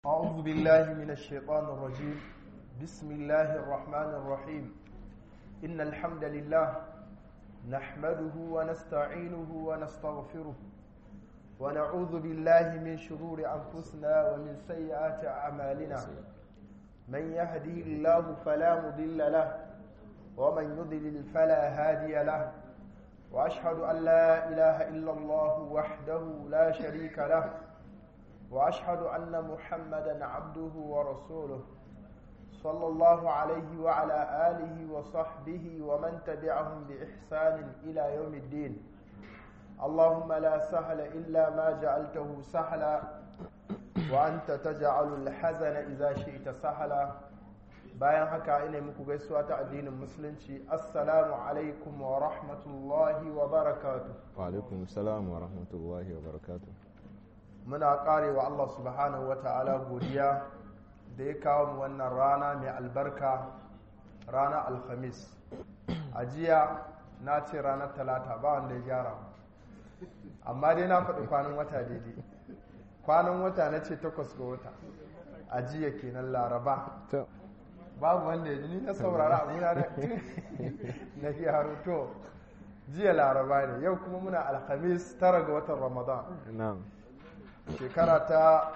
أعوذ بالله من الشيطان الرجيم بسم الله الرحمن الرحيم إن الحمد لله نحمده ونستعينه ونستغفره ونعوذ بالله من شرور أنفسنا ومن سيئات أعمالنا من يهدي الله فلا مضل له ومن يضلل فلا هادي له وأشهد أن لا إله إلا الله وحده لا شريك له واشهد ان محمدا عبده ورسوله صلى الله عليه وعلى اله وصحبه ومن تبعهم باحسان الى يوم الدين اللهم لا سهل الا ما جعلته سهلا وانت تجعل الحزن اذا شئت سهلا bayan haka ina muku gaisuwa ta addinin musulunci assalamu alaikum wa rahmatullahi wa barakatuh wa alaikum salam wa rahmatullahi wa barakatuh muna karewa Allah subhanahu wa ta'ala godiya da ya kawo mu wannan rana mai albarka rana alhamis a jiya na ce ranar talata ba wanda ya gyara amma dai na faɗi kwanan wata daidai kwanan wata na ce takwas ga wata a jiya kenan laraba babu wanda ya ni na saurara abuna da na gyaro to jiya laraba ne yau kuma muna alhamis tara ga watan ramadan shekara ta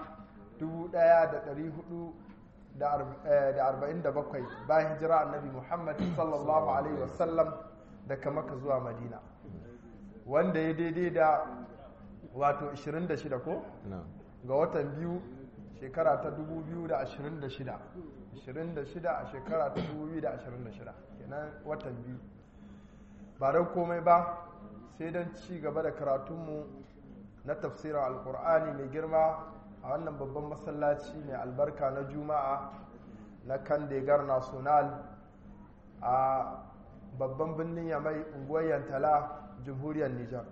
1447 bayan hijira annabi muhammad sallallahu alaihi wasallam daga maka zuwa madina wanda ya daidai da wato 26 ko ga watan biyu shekara ta 2026 26 a shekara ta 2026 kenan watan biyu ba don komai ba sai don ci gaba da karatunmu na tafsirin alkur'ani mai girma a wannan babban masallaci mai albarka na juma'a na kandegar national a babban birnin yamai unguwar yantala jamhuriyar nijar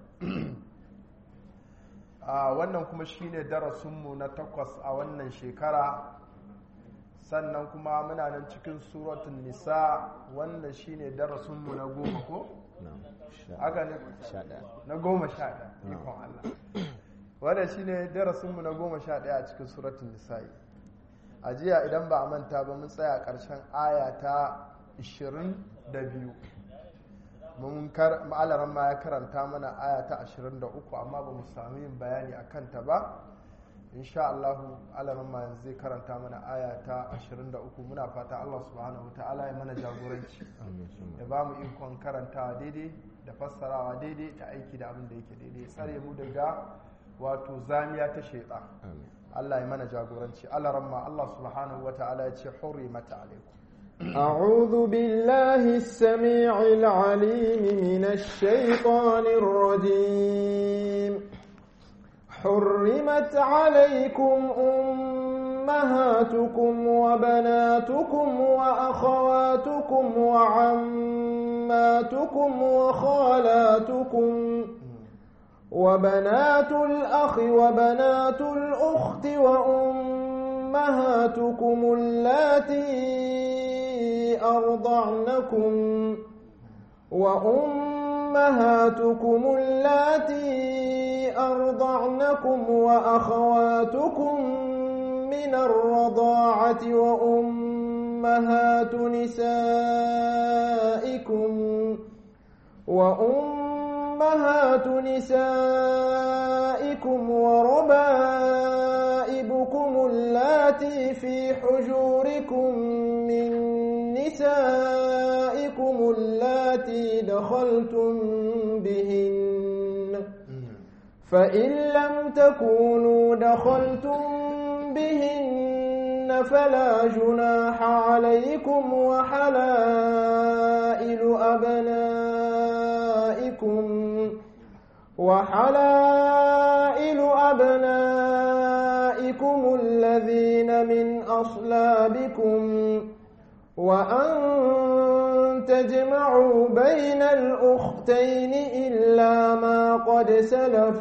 a wannan kuma shine darasinmu na takwas a wannan shekara sannan kuma muna nan cikin suratun nisa wannan shine darasinmu na goma ko? haka ne na goma sha ɗaya ikon Allah wadda shi ne darasinmu na goma sha ɗaya a cikin suratun nisa'i a jiya idan ba a manta ba mun tsaya ƙarshen aya ta 22 mun ma'alaran ma ya karanta mana aya ta 23 amma ba mu sami yin bayani a kanta ba insha Allahu alaran ma yanzu zai karanta mana aya ta 23 muna fata Allah subhanahu ta'ala ya mana jagoranci ya ba mu ikon karantawa daidai da fassarawa daidai da aiki da abin da yake daidai tsare mu daga wato zamiya ta shaitan Allah ya mana jagoranci alaran ma Allah subhanahu ta'ala ya ce hurrimat alaikum أعوذ بالله السميع العليم من الشيطان الرجيم حرمت عليكم أمهاتكم وبناتكم وأخواتكم وعماتكم وخالاتكم وبنات الأخ وبنات الأخت وأمهاتكم اللاتي أرضعنكم وأمهاتكم اللاتي أرضعنكم وأخواتكم من الرضاعة وأمهات نسائكم وأمهات نسائكم وربائبكم اللاتي في حجوركم من نسائكم اللاتي دخلتم بهن فإن لم تكونوا دخلتم بهن فلا جناح عليكم وحلائل أبنائكم وحلائل أبنائكم الذين من أصلابكم وأن تجمعوا بين الأختين إلا ما قد سلف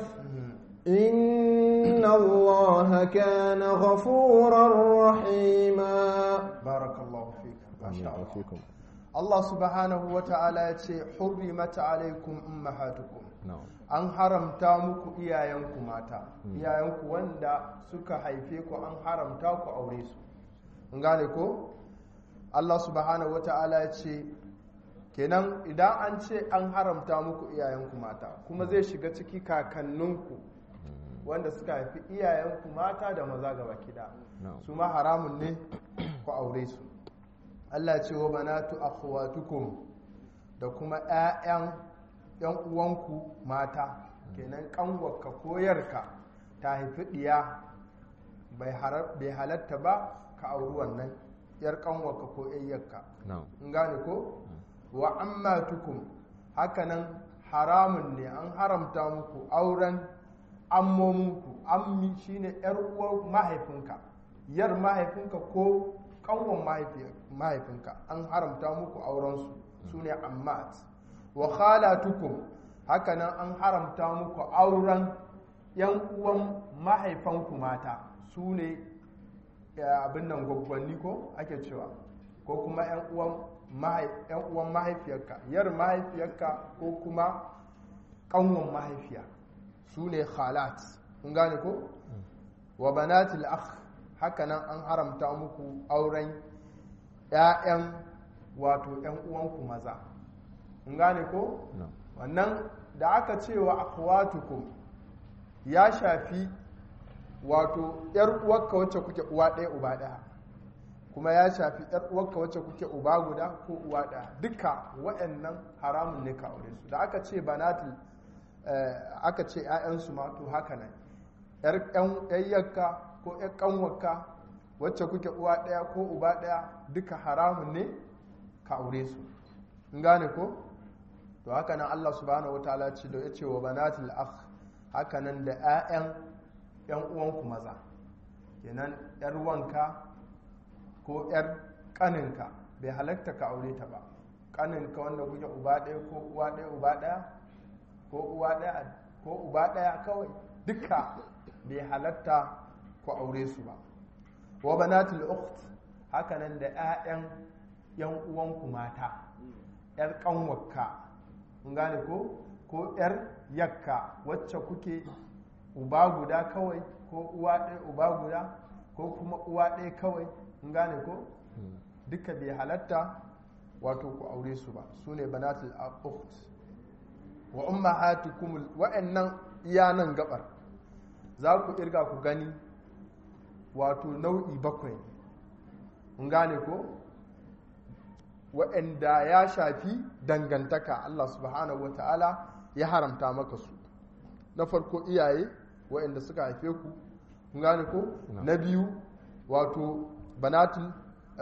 إن الله كان غفورا رحيما بارك الله فيك ما شاء الله Allah subhanahu wa ta'ala ya ce hurrimat alaikum ummahatukum na'am an haramta muku iyayenku mata iyayenku wanda suka haife ku an haramta ku aure su in gane ko Allah subhanahu wata'ala ya ce kenan idan an ce an haramta muku iyayenku mata kuma zai shiga ciki kakanninku wanda suka haifi iyayenku mata da maza gaba kida na'am su ma haramun ne ku aure su Allah ce wa banatu akhwatukum da kuma ƴaƴan ƴan uwanku mata kenan kanwarka ko yarka ta haifi diya bai harar- bai halatta ba ka auri wannan yar kanwarka ko yayyarka na'am in gane ko wa ammatukum hakanan haramun ne an haramta muku auren ammominku ammi shine yar uwar mahaifinka yar mahaifinka ko kanwan mahaifi- mahaifinka an haramta muku aurensu su ne ammat wa khalatukum hakanan an haramta muku auren yan uwan mahaifanku mata su ne ya abin nan gwaggwanni ko ake cewa ko kuma 'yan uwan mahai- 'yan uwan mahaifiyarka yar mahaifiyarka ko kuma kanwan mahaifiya su ne khalat kun gane ko wa banatil akh haka nan an haramta muku auren 'ya'yan wato 'yan uwanku maza kun gane ko na'am wannan da aka ce wa akhwatukum ya shafi wato yar uwarka wacce kuke uwa ɗaya uba ɗaya kuma ya shafi yar uwarka wacce kuke uba guda ko uwa ɗaya duka waɗannan haramun ne ka aure su da aka ce banatul eh, aka ce ƴaƴansu ma to haka nan yar ƴan yayyarka ko ƴar ƙanwarka wacce kuke uwa ɗaya ko uba ɗaya duka haramun ne ka aure su in gane ko to haka nan Allah subhanahu wataala ce da yace wa banatul akh haka nan da ƴaƴan ƴan uwanku maza kenan ƴar wanka ko ƴar ƙaninka bai halatta ka aure ta ba ƙaninka wanda kuke uba ɗaya ko uwa ɗaya uba ɗaya ko uwa ɗaya ko uba ɗaya kawai duka bai halatta ku aure su ba wa banatul ukht haka nan da ƴaƴan ƴan uwanku mata ƴar ƙanwarka kun gane ko ko yar yakka wacce kuke uba guda kawai ko uwa ɗaya uba guda ko kuma uwa ɗaya kawai kun gane ko duka bai halatta wato ku aure su ba su ne banatul ukht wa ummahatukum wa'annan iya nan gabar za ku irga ku gani wato nau'i bakwai kun gane ko waɗanda ya shafi dangantaka Allah subhanahu wata'ala ya haramta maka su na farko iyaye waɗanda suka haife ku kun gane ko na biyu wato banatul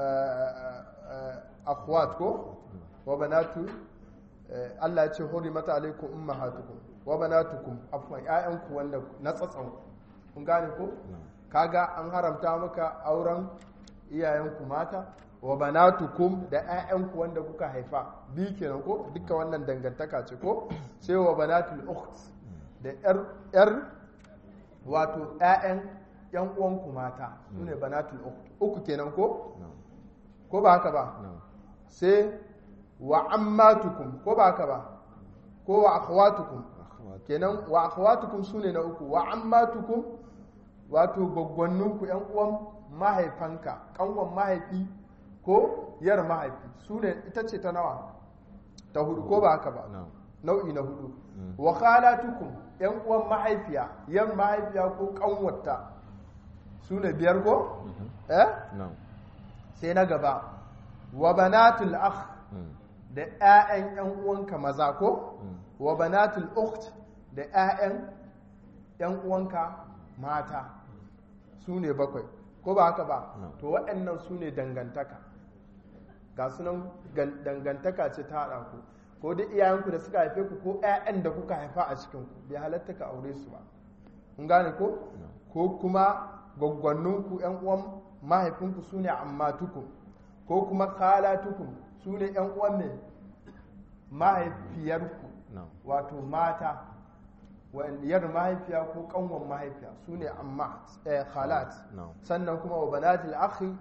akhwat ko wa banatu Allah ya ce mata alaikum ummahatukum wa banatukum afwan ƴaƴanku wanda na tsatsan kun gane ko kaga an haramta maka auren iyayenku mata wa banatukum da ƴaƴanku wanda kuka haifa bi kenan ko duka wannan dangantaka ce ko sai wa banatul ukht da yar yar wato ƴaƴan ƴan uwanku mata sune banatul ukht uku kenan ko ko ba haka ba sai wa ammatukum ko ba haka ba ko wa akhwatukum kenan wa akhwatukum sune na uku wa ammatukum wato gwaggwanninku ƴan uwan mahaifanka kanwan mahaifi ko yar mahaifi su ne ita ce ta nawa ta hudu ko ba haka ba nau'i na hudu wa khalatukum yan uwan mahaifiya yan mahaifiya ko kanwata su ne biyar ko eh sai na gaba wa banatul akh da ƴaƴan yan uwanka maza ko wa banatul ukht da ƴaƴan yan uwanka mata su ne bakwai ko ba haka ba to waɗannan su ne dangantaka ga sunan dangantaka ce ta haɗa ku ko duk iyayenku da suka haife ku ko 'ya'yan da kuka haifa a cikinku bai halatta ka aure su ba kun gane ko ko kuma gwaggwanninku 'yan uwan mahaifinku su ne ammatukum ko kuma khalatukum su ne 'yan uwan ne mahaifiyarku wato mata yar mahaifiya ko kanwan mahaifiya su ne amma khalat sannan kuma wa banatil akhi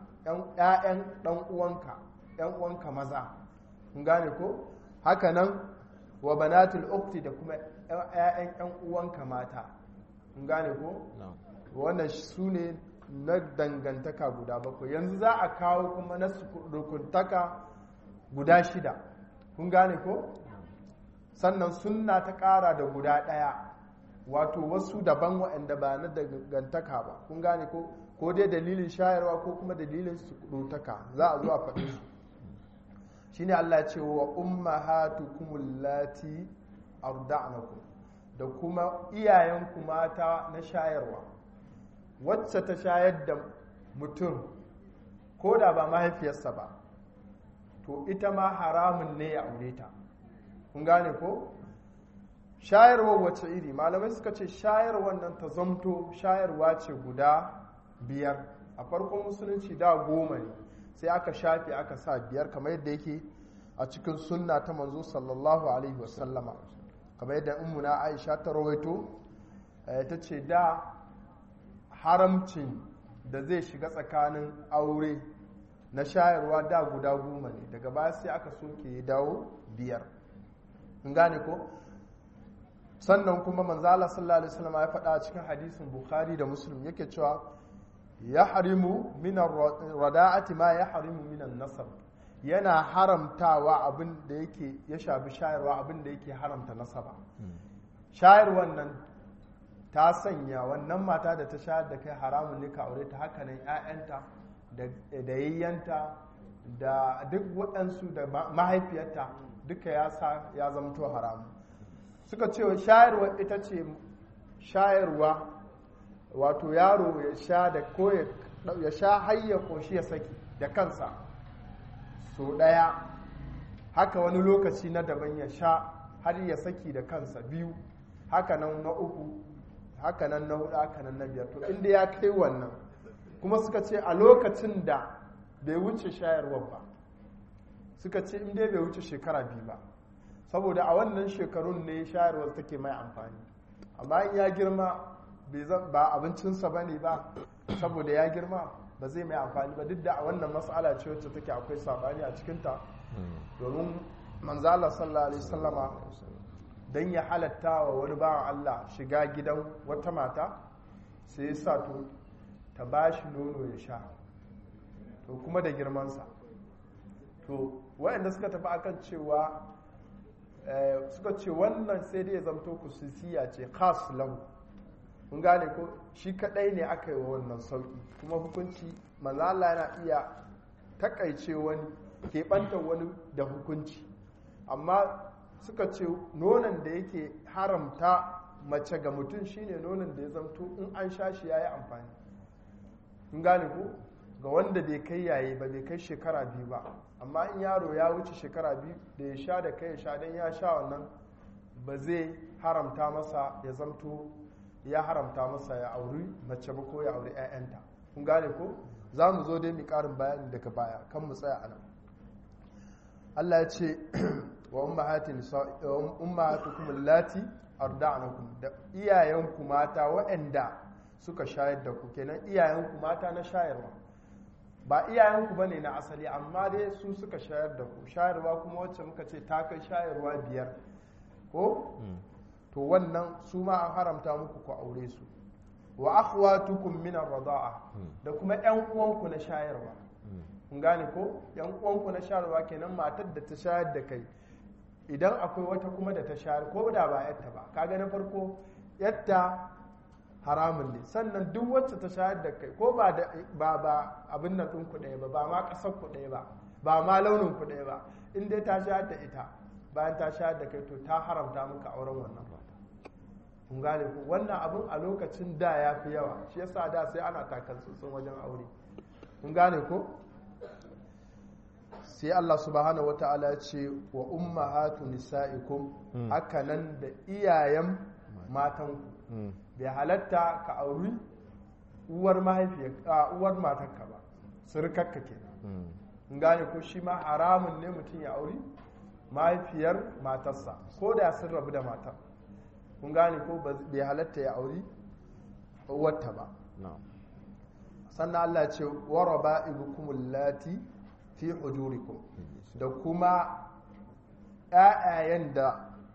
ƴaƴan dan uwanka ƴan uwanka maza kun gane ko haka nan wa banatul ukti da kuma ƴaƴan ƴan uwanka mata kun gane ko na'am wannan su ne na dangantaka guda bakwai yanzu za a kawo kuma na rukuntaka guda shida kun gane ko sannan sunna ta ƙara da guda ɗaya wato wasu daban waɗanda ba na dangantaka ba kun gane ko ko dai dalilin shayarwa ko kuma dalilin surutaka za a zo a faɗi su shine Allah ya ce wa ummahatukum allati arda'nakum da kuma iyayenku mata na shayarwa wacce ta shayar da mutum ko da ba mahaifiyarsa ba to ita ma haramun ne ya aure ta kun gane ko shayarwa wacce iri malamai suka ce shayarwar nan ta zamto shayarwa ce guda biyar a farkon musulunci da goma ne sai aka shafe aka sa biyar kamar yadda yake a cikin sunna ta manzo sallallahu alaihi wasallama kamar yadda ummuna aisha ta rawaito ta ce da haramcin da zai shiga tsakanin aure na shayarwa da guda goma ne daga baya sai aka soke ya dawo biyar in gane ko sannan kuma manzala sallallahu alaihi wasallam ya faɗa a cikin hadisin bukhari da muslim yake cewa ya harimu minan rada'ati ma ya harimu minan nasab yana haramtawa abin da yake ya shafi shayarwa abin da yake haramta nasaba shayarwan nan ta sanya wannan mata da ta shayar da kai haramun ne ka aure ta haka nan 'ya'yanta da yayyanta da duk waɗansu da mahaifiyarta duka ya sa ya zamto haramun suka ce shayarwa ita ce shayarwa wato yaro ya sha da ko ya sha hayya koshi ya saki da kansa so ɗaya haka wani lokaci na daban ya sha har ya saki da kansa biyu haka nan na uku haka nan na hudu haka nan na biyar to inda ya kai wannan kuma suka ce a lokacin da bai wuce shayarwar ba suka ce inda bai wuce shekara biyu ba saboda a wannan shekarun ne shayarwar take mai amfani amma in ya girma ba abincinsa ba ne ba saboda ya girma ba zai mai amfani ba duk da a wannan matsala ce wacce take akwai sabani a cikinta domin manzala sallallahu alaihi sallama don ya halatta wa wani bawan Allah shiga gidan wata mata sai ya sa to ta ba shi nono ya sha to kuma da girmansa to waɗanda suka tafi akan cewa suka ce wannan sai dai ya zamto kususiya ce khas lahu kun gane ko shi kadai ne aka yi wa wannan sauki kuma hukunci manzala yana iya takaice wani keɓanta wani da hukunci amma suka ce nonon da yake haramta mace ga mutum shine nonon da ya zamto in an sha shi ya yi amfani kun gane ko ga wanda bai kai yayi ba bai kai shekara biyu ba amma in yaro ya wuce shekara biyu da ya sha da kai ya sha don ya sha wannan ba zai haramta masa ya zamto ya haramta masa ya auri mace ba ko ya auri 'ya'yanta kun gane ko za mu zo dai mu karin bayani daga baya kan mu tsaya anan Allah ya ce wa ummahatukum allati arda'nakum da iyayenku mata waɗanda suka shayar da ku kenan iyayenku mata na shayarwa ba iyayenku bane na asali amma dai su suka shayar da ku shayarwa kuma wacce muka ce ta kai shayarwa biyar ko to wannan su ma an haramta muku ku aure su wa akhwatukum min ar-rida'a da kuma ƴan uwanku na shayarwa kun gane ko ƴan uwanku na shayarwa kenan matar da ta shayar da kai idan akwai wata kuma da ta shayar ko da ba yatta ba kaga na farko yatta haramun ne sannan duk wacce ta shayar da kai ko ba ba ba abin nan ɗin ku ɗaya ba ba ma ƙasar ku ɗaya ba ba ma launin ku ɗaya ba in dai ta shayar da ita bayan ta shayar da kai to ta haramta maka auren wannan mata kun gane ku wannan abin a lokacin da ya fi yawa shi yasa da sai ana takan tsotsin wajen aure kun gane ko sai Allah subhanahu wata'ala ya ce wa ummahatu nisa'ikum haka nan da iyayen matanku bai halatta ka auri uwar mahaifiyar uwar matarka ba surukarka kenan kun gane ko shi ma haramun ne mutum ya auri mahaifiyar matarsa ko da sun rabu da matar kun gane ko bai halatta ya auri uwarta ba sannan Allah ce waraba ibukumul lati fi hujurikum da kuma ƴaƴayen da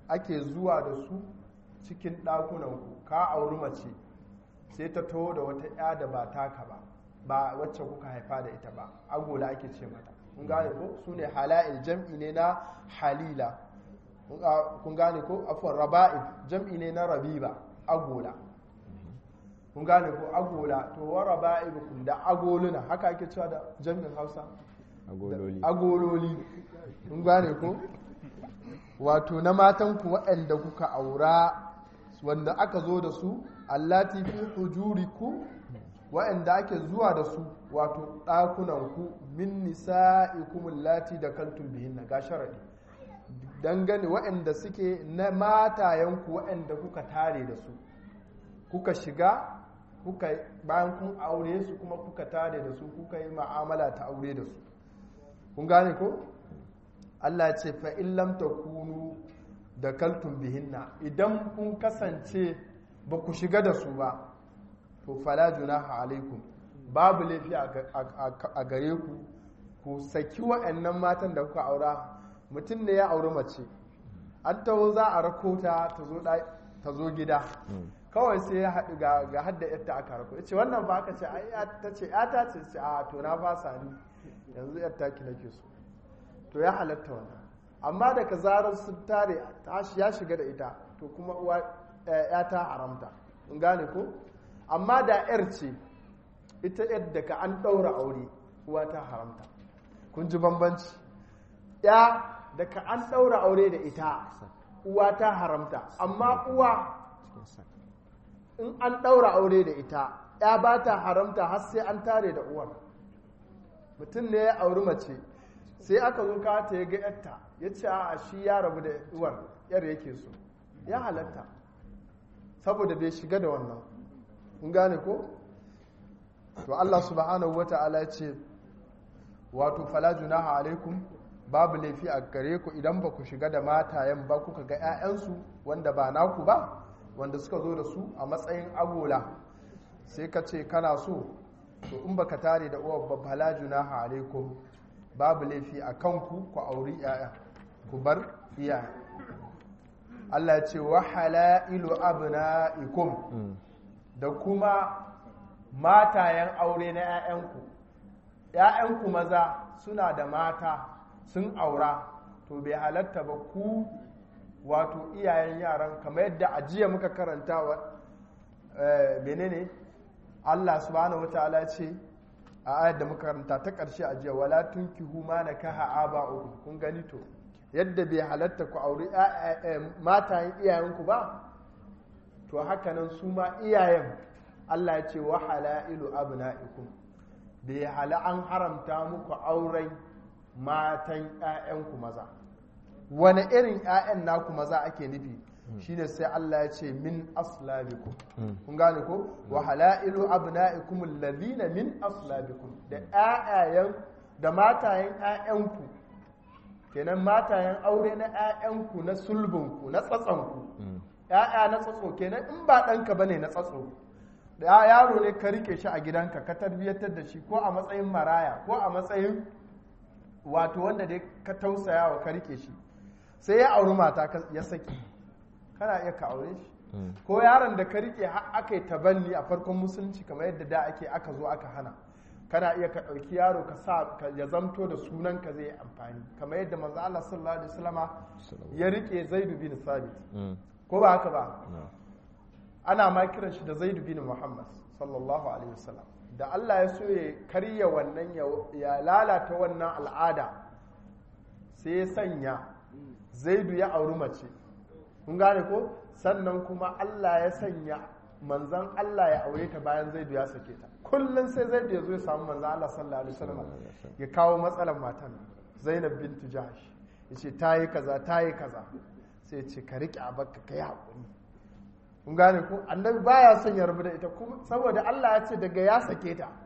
ake zuwa da su cikin ɗakunanku ka auri mace sai ta taho da wata ya da ba taka ba ba wacce kuka haifa da ita ba agola ake ce mata kun gane ko su ne hala'il jam'i ne na halila kun gane ko afon raba'il jam'i ne na rabiba agola kun gane ko agola to wa raba'ibukum da agoluna haka ake cewa da jam'in hausa agololi agololi kun gane ko wato na matanku waɗanda kuka aura wanda aka zo da su allati fi hujuriku waɗanda ake zuwa da su wato ɗakunanku min nisa'ikum allati da kaltum bihinna ga sharadi dangane waɗanda suke na matayenku waɗanda kuka tare da su kuka shiga kuka bayan kun aure su kuma kuka tare da su kuka yi ma'amala ta aure da su kun gane ko Allah ce fa in lam takunu da kaltum bihinna idan kun kasance ba ku shiga da su ba to fala junaha alaikum babu laifi a gare ku ku saki wa'annan matan da kuka aura mutum ne ya auri mace an taho za a rako ta ta zo gida kawai sai ya haɗu ga hadda yadda aka rako ce wannan ba aka ce ta ce ta ce ce a to na fasa ni yanzu yadda ki nake so to ya halatta wannan amma daga zarar sun tare ya shiga da ita to kuma uwa ya ta haramta in gane ko amma da yar ce ita yadda ka an ɗaura aure uwa ta haramta kun ji bambanci ya da ka an ɗaura aure da ita uwa ta haramta amma uwa in an ɗaura aure da ita ya ba ta haramta har sai an tare da uwar mutum ne ya auri mace sai aka zo ka ta ya ga yarta ya ce a shi ya rabu da uwar yar yake so ya halatta saboda bai shiga da wannan kun gane ko to Allah subhanahu wata'ala ya ce wato fala junaha alaikum babu laifi a gare ku idan ba ku shiga da matayen ba kuka ga 'ya'yansu wanda ba naku ba wanda suka zo da su a matsayin agola sai ka ce kana so to in baka tare da uwar ba fala junaha alaikum babu laifi a kanku ku auri 'ya'ya ku bar iyaye Allah ce wa halailu abna'ikum da kuma matayen aure na 'ya'yanku 'ya'yanku maza suna da mata sun aura to bai halatta ba ku wato iyayen yaran kamar yadda ajiya muka karanta wa menene Allah subhanahu wataala ce a ayar da muka karanta ta ƙarshe ajiya wala tunkihu ma nakaha aba'ukum kun gani to yadda bai halatta ku auri matayen iyayenku ba to haka nan su ma iyayen Allah ya ce wa halailu abna'ikum bai hala an haramta muku auren matan 'ya'yanku maza wani irin 'ya'yan naku maza ake nufi shine sai Allah ya ce min aslabikum kun gane ko wa halailu abna'ikum alladhina min aslabikum da 'ya'yayen da matayen 'ya'yanku kenan matayen aure na 'ya'yanku na sulbinku na tsatsanku 'ya'ya na tsatso kenan in ba ɗanka bane na tsatso da yaro ne ka rike shi a gidanka ka tarbiyyatar da shi ko a matsayin maraya ko a matsayin wato wanda dai ka tausaya wa ka rike shi sai ya auri mata ya saki kana iya ka aure shi ko yaron da ka rike aka yi tabanni a farkon musulunci kamar yadda da ake aka zo aka hana kana iya ka ɗauki yaro ka sa ya zamto da sunan ka zai amfani kamar yadda manzo Allah sallallahu alaihi wasallama ya rike Zaid bin Sabit ko ba haka ba ana ma kiran shi da Zaid bin Muhammad sallallahu alaihi wasallam da Allah ya so ya karya wannan ya lalata wannan al'ada sai ya sanya zaidu ya auri mace kun gane ko sannan kuma Allah ya sanya manzan Allah ya aure ta bayan zaidu ya sake ta kullum sai zaidu ya zo ya samu manzan Allah sallallahu alaihi wasallam ya kawo matsalar matan Zainab bintu Jahsh ya ce ta yi kaza ta yi kaza sai ya ce ka riƙe abakka ka yi haƙuri kun gane ko annabi baya son ya rabu da ita kuma saboda Allah ya ce daga ya sake ta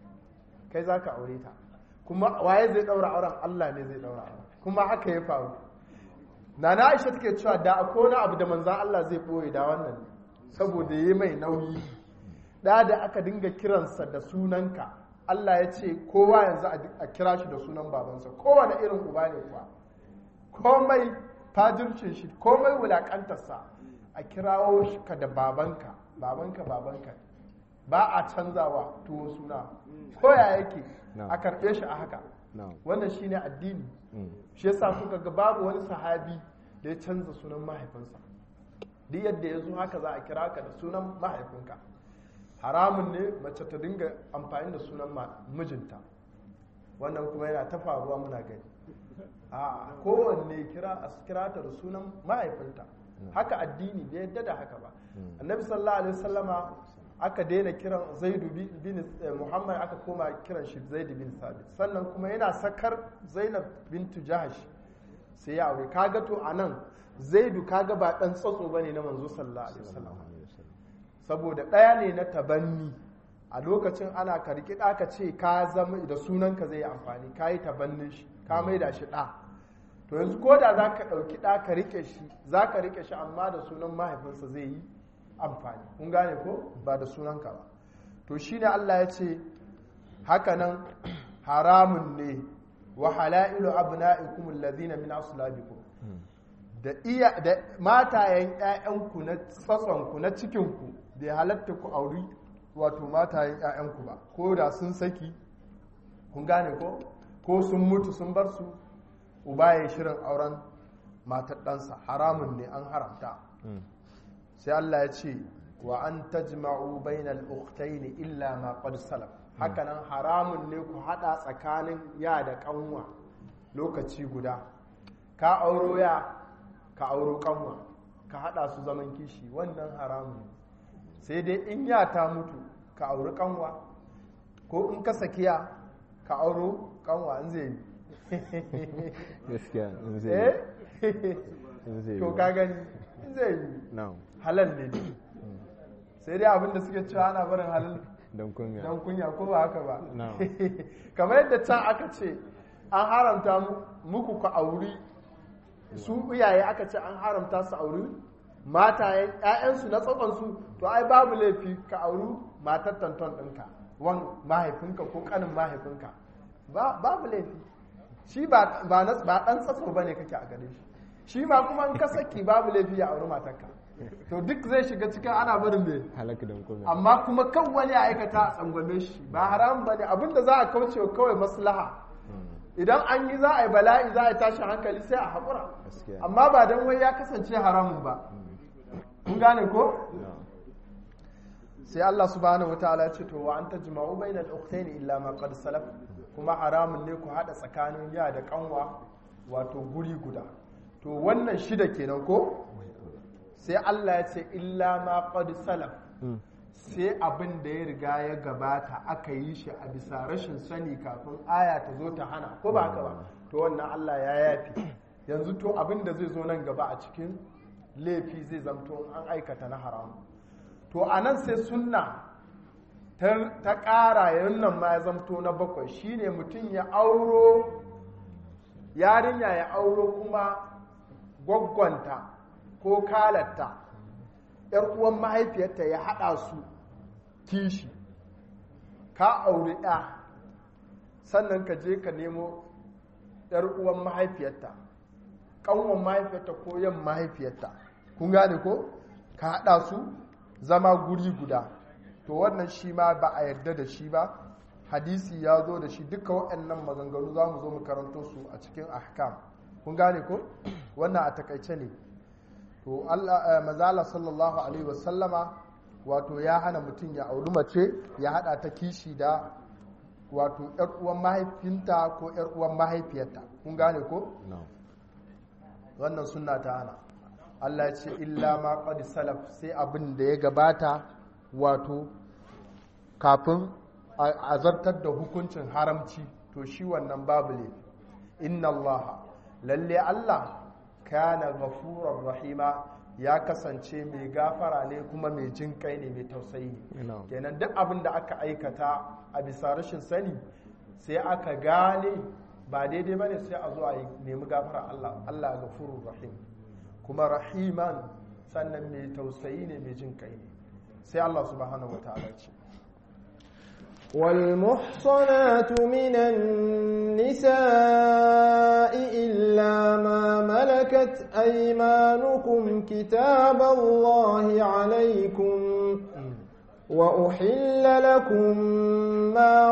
kai zaka aure ta kuma waye zai daura auren Allah ne zai daura auren kuma haka ya faru nana Aisha take cewa da akwai wani abu da manzon Allah zai boye da wannan saboda yayi mai nauyi da da aka dinga kiransa da sunanka Allah ya ce kowa yanzu a kira shi da sunan babansa kowane irin uba ne kuwa komai fajircin shi komai wulakantarsa a kirawo shi ka da babanka babanka babanka ba a canzawa tuwo suna koya yake No. a karɓe shi a haka na'am wannan shine addini Mm. shi yasa kuka ga babu wani sahabi da ya canza sunan mahaifinsa duk yadda ya zo haka za a kira ka da sunan mahaifinka haramun ne mace ta dinga amfani da sunan ma- mijinta wannan kuma yana ta faruwa muna gani a kowanne kira a kira ta da sunan mahaifinta haka addini bai yadda da haka ba annabi sallallahu alaihi wasallama aka daina kiran zaidu bi- bin eh, muhammad aka koma kiran shi zaidu bin sabit sannan kuma yana sakar zainab bintu jahash sai ya aure kaga to anan zaidu kaga ba dan tsatso bane na manzo sallallahu alaihi wasallam saboda ɗaya ne na tabanni a lokacin ana ka riƙi ɗa ka ce ka zama da sunanka zai yi amfani ka yi tabannin shi ka mai da shi ɗa to yanzu ko da za ka ɗauki ɗa ka riƙe shi za ka riƙe shi amma da sunan mahaifinsa zai yi amfani kun gane ko ba da sunanka ba to shine Allah ya ce hakanan haramun ne wa halailu abna'ikum alladhina min aslabikum da iya da matayen ƴaƴanku na tsatsonku na cikinku bai halatta ku auri wato matayen ƴaƴanku ba ko da sun saki kun gane ko ko sun mutu sun bar su uba ya shirin auren matar ɗansa haramun ne an haramta sai Allah ya ce wa an tajma'u bainal ukhtayn illa ma qad salaf hakanan haramun ne ku hada tsakanin ya da kanwa lokaci guda ka auro ya ka auro kanwa ka hada su zaman kishi wannan haramun ne sai dai in ya ta mutu ka auri kanwa ko in ka sakiya ka auro kanwa in zai yi gaskiya in zai eh yi in zai yi to ba. ka gani in zai yi na'am halal ne ne sai dai abinda suke cewa ana barin halal don kunya don kunya ko ba haka ba No. kamar yadda can aka ce an haramta mu- muku ku auri su iyaye aka ce an haramta su auri matayen ƴaƴansu na tsatsansu to ai babu laifi ka auri matar tanton ɗinka wan mahaifinka ko ƙanin mahaifinka Ba- babu laifi shi ba ba na- ba ɗan tsatso ba ne kake a gare shi shi ma kuma in ka saki babu laifi ya auri matarka to duk zai shiga cikin ana barin mai halaka don kunya amma kuma kan wani ya aikata a tsangwame shi ba haram ba ne abinda za a kauce wa kawai maslaha idan an yi za a yi bala'i za a yi tashi hankali sai a haƙura Gaskiya. amma ba don wai ya kasance haramun ba kun gane ko na'am sai Allah subhanahu wataala ya ce to wa anta jima'u bainal ukhtayn illa ma qad salaf kuma haramun ne ku hada tsakanin ya da kanwa wato guri guda to wannan shida kenan ko sai Allah ya ce illa ma qad salaf sai abin da ya riga ya gabata aka yi shi a bisa rashin sani kafin aya ta zo ta hana ko ba haka ba to wannan Allah ya yafi yanzu to abin da zai zo nan gaba a cikin laifi zai zamto an aikata na haramu to a nan sai sunna ta ta ƙara yayin nan ma ya zamto na bakwai shine mutum ya auro yarinya ya auro kuma gwaggwanta ko kalatta ‘yar uwan mahaifiyarta ya haɗa su kishi ka auri ɗa sannan ka je ka nemo ‘yar uwan mahaifiyarta ƙanwan mahaifiyarta ko yan mahaifiyarta kun gane ko ka haɗa su zama guri guda to wannan shi ma ba a yarda da shi ba hadisi ya zo da shi duka waɗannan maganganu za mu zo mu karanto su a cikin ahkam kun gane ko wannan a takaice ne to Allah mazala sallallahu alaihi wasallama wato ya hana mutum ya auri mace ya hada ta kishi da wato yar uwan mahaifinta ko yar uwan mahaifiyarta kun gane ko na'am wannan sunna ta hana Allah ya ce illa ma qad salaf sai abin da ya gabata wato kafin a a zartar da hukuncin haramci to shi wannan babu ne inna Allah lalle Allah kana ghafurar rahima ya kasance mai gafara ne kuma mai jin kai ne mai tausayi ne Na'am. kenan duk abin da aka aikata a bisa rashin sani sai aka gane ba daidai bane sai a zo a yi nemi gafara Allah Allah gafurur rahim kuma rahiman sannan mai tausayi ne mai jin kai ne sai Allah subhanahu wataala ya ce والمحصنات من النساء إلا ما ملكت ملكت أيمانكم كتاب الله عليكم وأحل لكم ما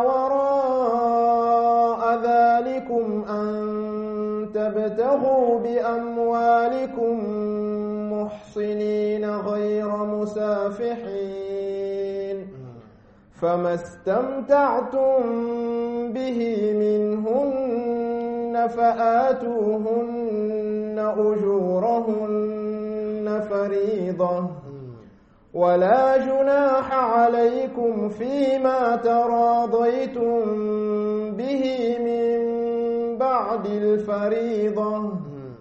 وراء ذلكم أن تبتغوا بأموالكم محصنين غير مسافحين فما استمتعتم به منهن فآتوهن أجورهن فريضة ولا جناح عليكم فيما تراضيتم به من بعد الفريضة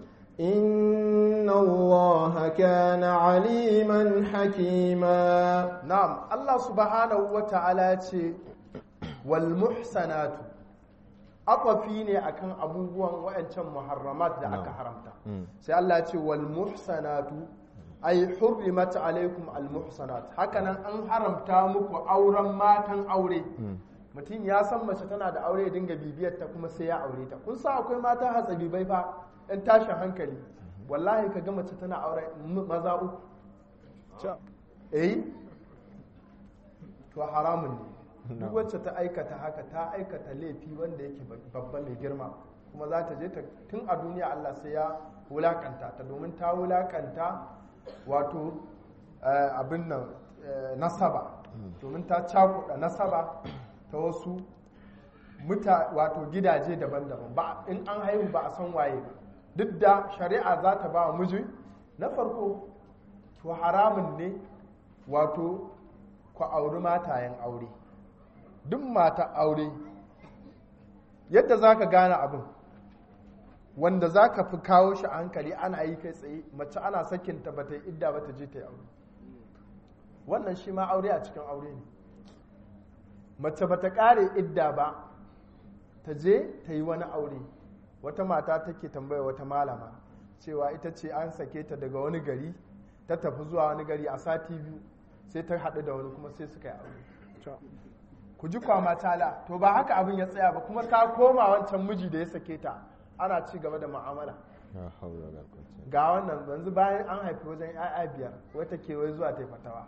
إن الله كان عليما حكيما na'am Allah subhanahu wa ta'ala ce wal muhsanatu akwafi ne akan abubuwan wa'ancan muharramat da aka haramta sai Allah ya ce wal muhsanatu ay hurrimat alaikum al muhsanat hakanan an haramta muku auren matan aure mutum ya san mace tana da aure ya dinga bibiyar ta kuma sai ya aure ta kun sa akwai mata hatsabibai fa ɗan tashin hankali wallahi ka ga mace tana aure maza uku eh to haramun ne duk wacce ta aikata haka ta aikata laifi wanda yake babba mai girma kuma za ta je ta tun a duniya Allah sai ya wulakanta ta domin ta wulakanta wato abin nan nasaba domin ta cakuɗa nasaba ta wasu muta wato gidaje daban-daban ba in an haihu ba a san waye ba duk da shari'a za ta ba wa miji na farko to haramun ne wato ku auri matayen aure duk mata aure yadda za ka gane abin wanda za ka fi kawo shi a hankali ana yi kai tsaye mace ana sakinta ba ta yi idda ba ta je ta yi aure wannan shi ma aure a cikin aure ne mace ba ta ƙare idda ba ta je ta yi wani aure wata mata take tambaya wata malama cewa ita ce an sake ta daga wani gari ta tafi zuwa wani gari a sati biyu sai ta haɗu da wani kuma sai suka yi aure ku ji kwama tala to ba haka abin ya tsaya ba kuma ta koma wancan miji da ya sake ta ana ci gaba da mu'amala ga wannan yanzu bayan an haifi wajen 'ya'ya biyar wata ke wai zuwa ta fatawa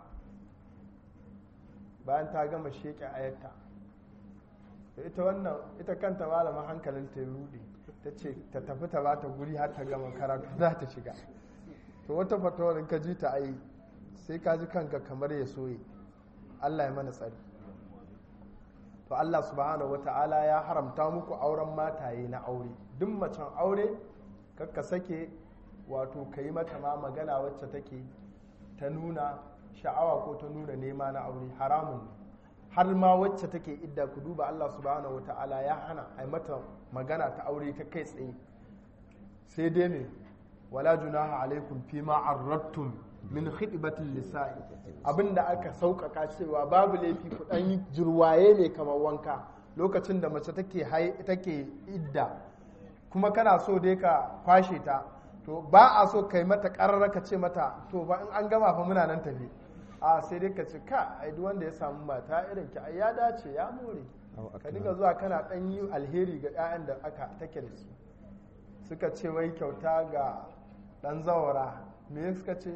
bayan ta gama sheƙe ayarta ita wannan ita kanta malama hankalin ta rude ta ce ta tafi ta bata guri har ta gama karatu za ta shiga to wata fatawar in ka ji ta ai sai ka ji kanka kamar ya soye Allah ya mana tsari to Allah subhanahu wata'ala ya haramta muku auren mataye na aure duk macen aure kakka sake wato ka yi mata ma magana wacce take ta nuna sha'awa ko ta nuna nema na aure haramun ne har ma wacce take idda ku duba Allah subhanahu wata'ala ya hana a mata magana ta aure ta kai tsaye sai dai me wala junaha alaikum fi ma arrattum min khidbatil lisa'i abinda aka sauƙaƙa cewa babu laifi ku dan yi jirwaye mai kamar wanka lokacin da mace take take idda kuma kana so dai ka kwashe ta to ba a so kai mata ƙararra ka ce mata to ba in an gama fa muna nan tafi a sai dai ka ce ka ai duk wanda ya samu mata irin ki ai ya dace ya more ka dinga zuwa kana dan yi alheri ga 'ya'yan da aka take da su suka ce wai kyauta ga dan zawara me suka ce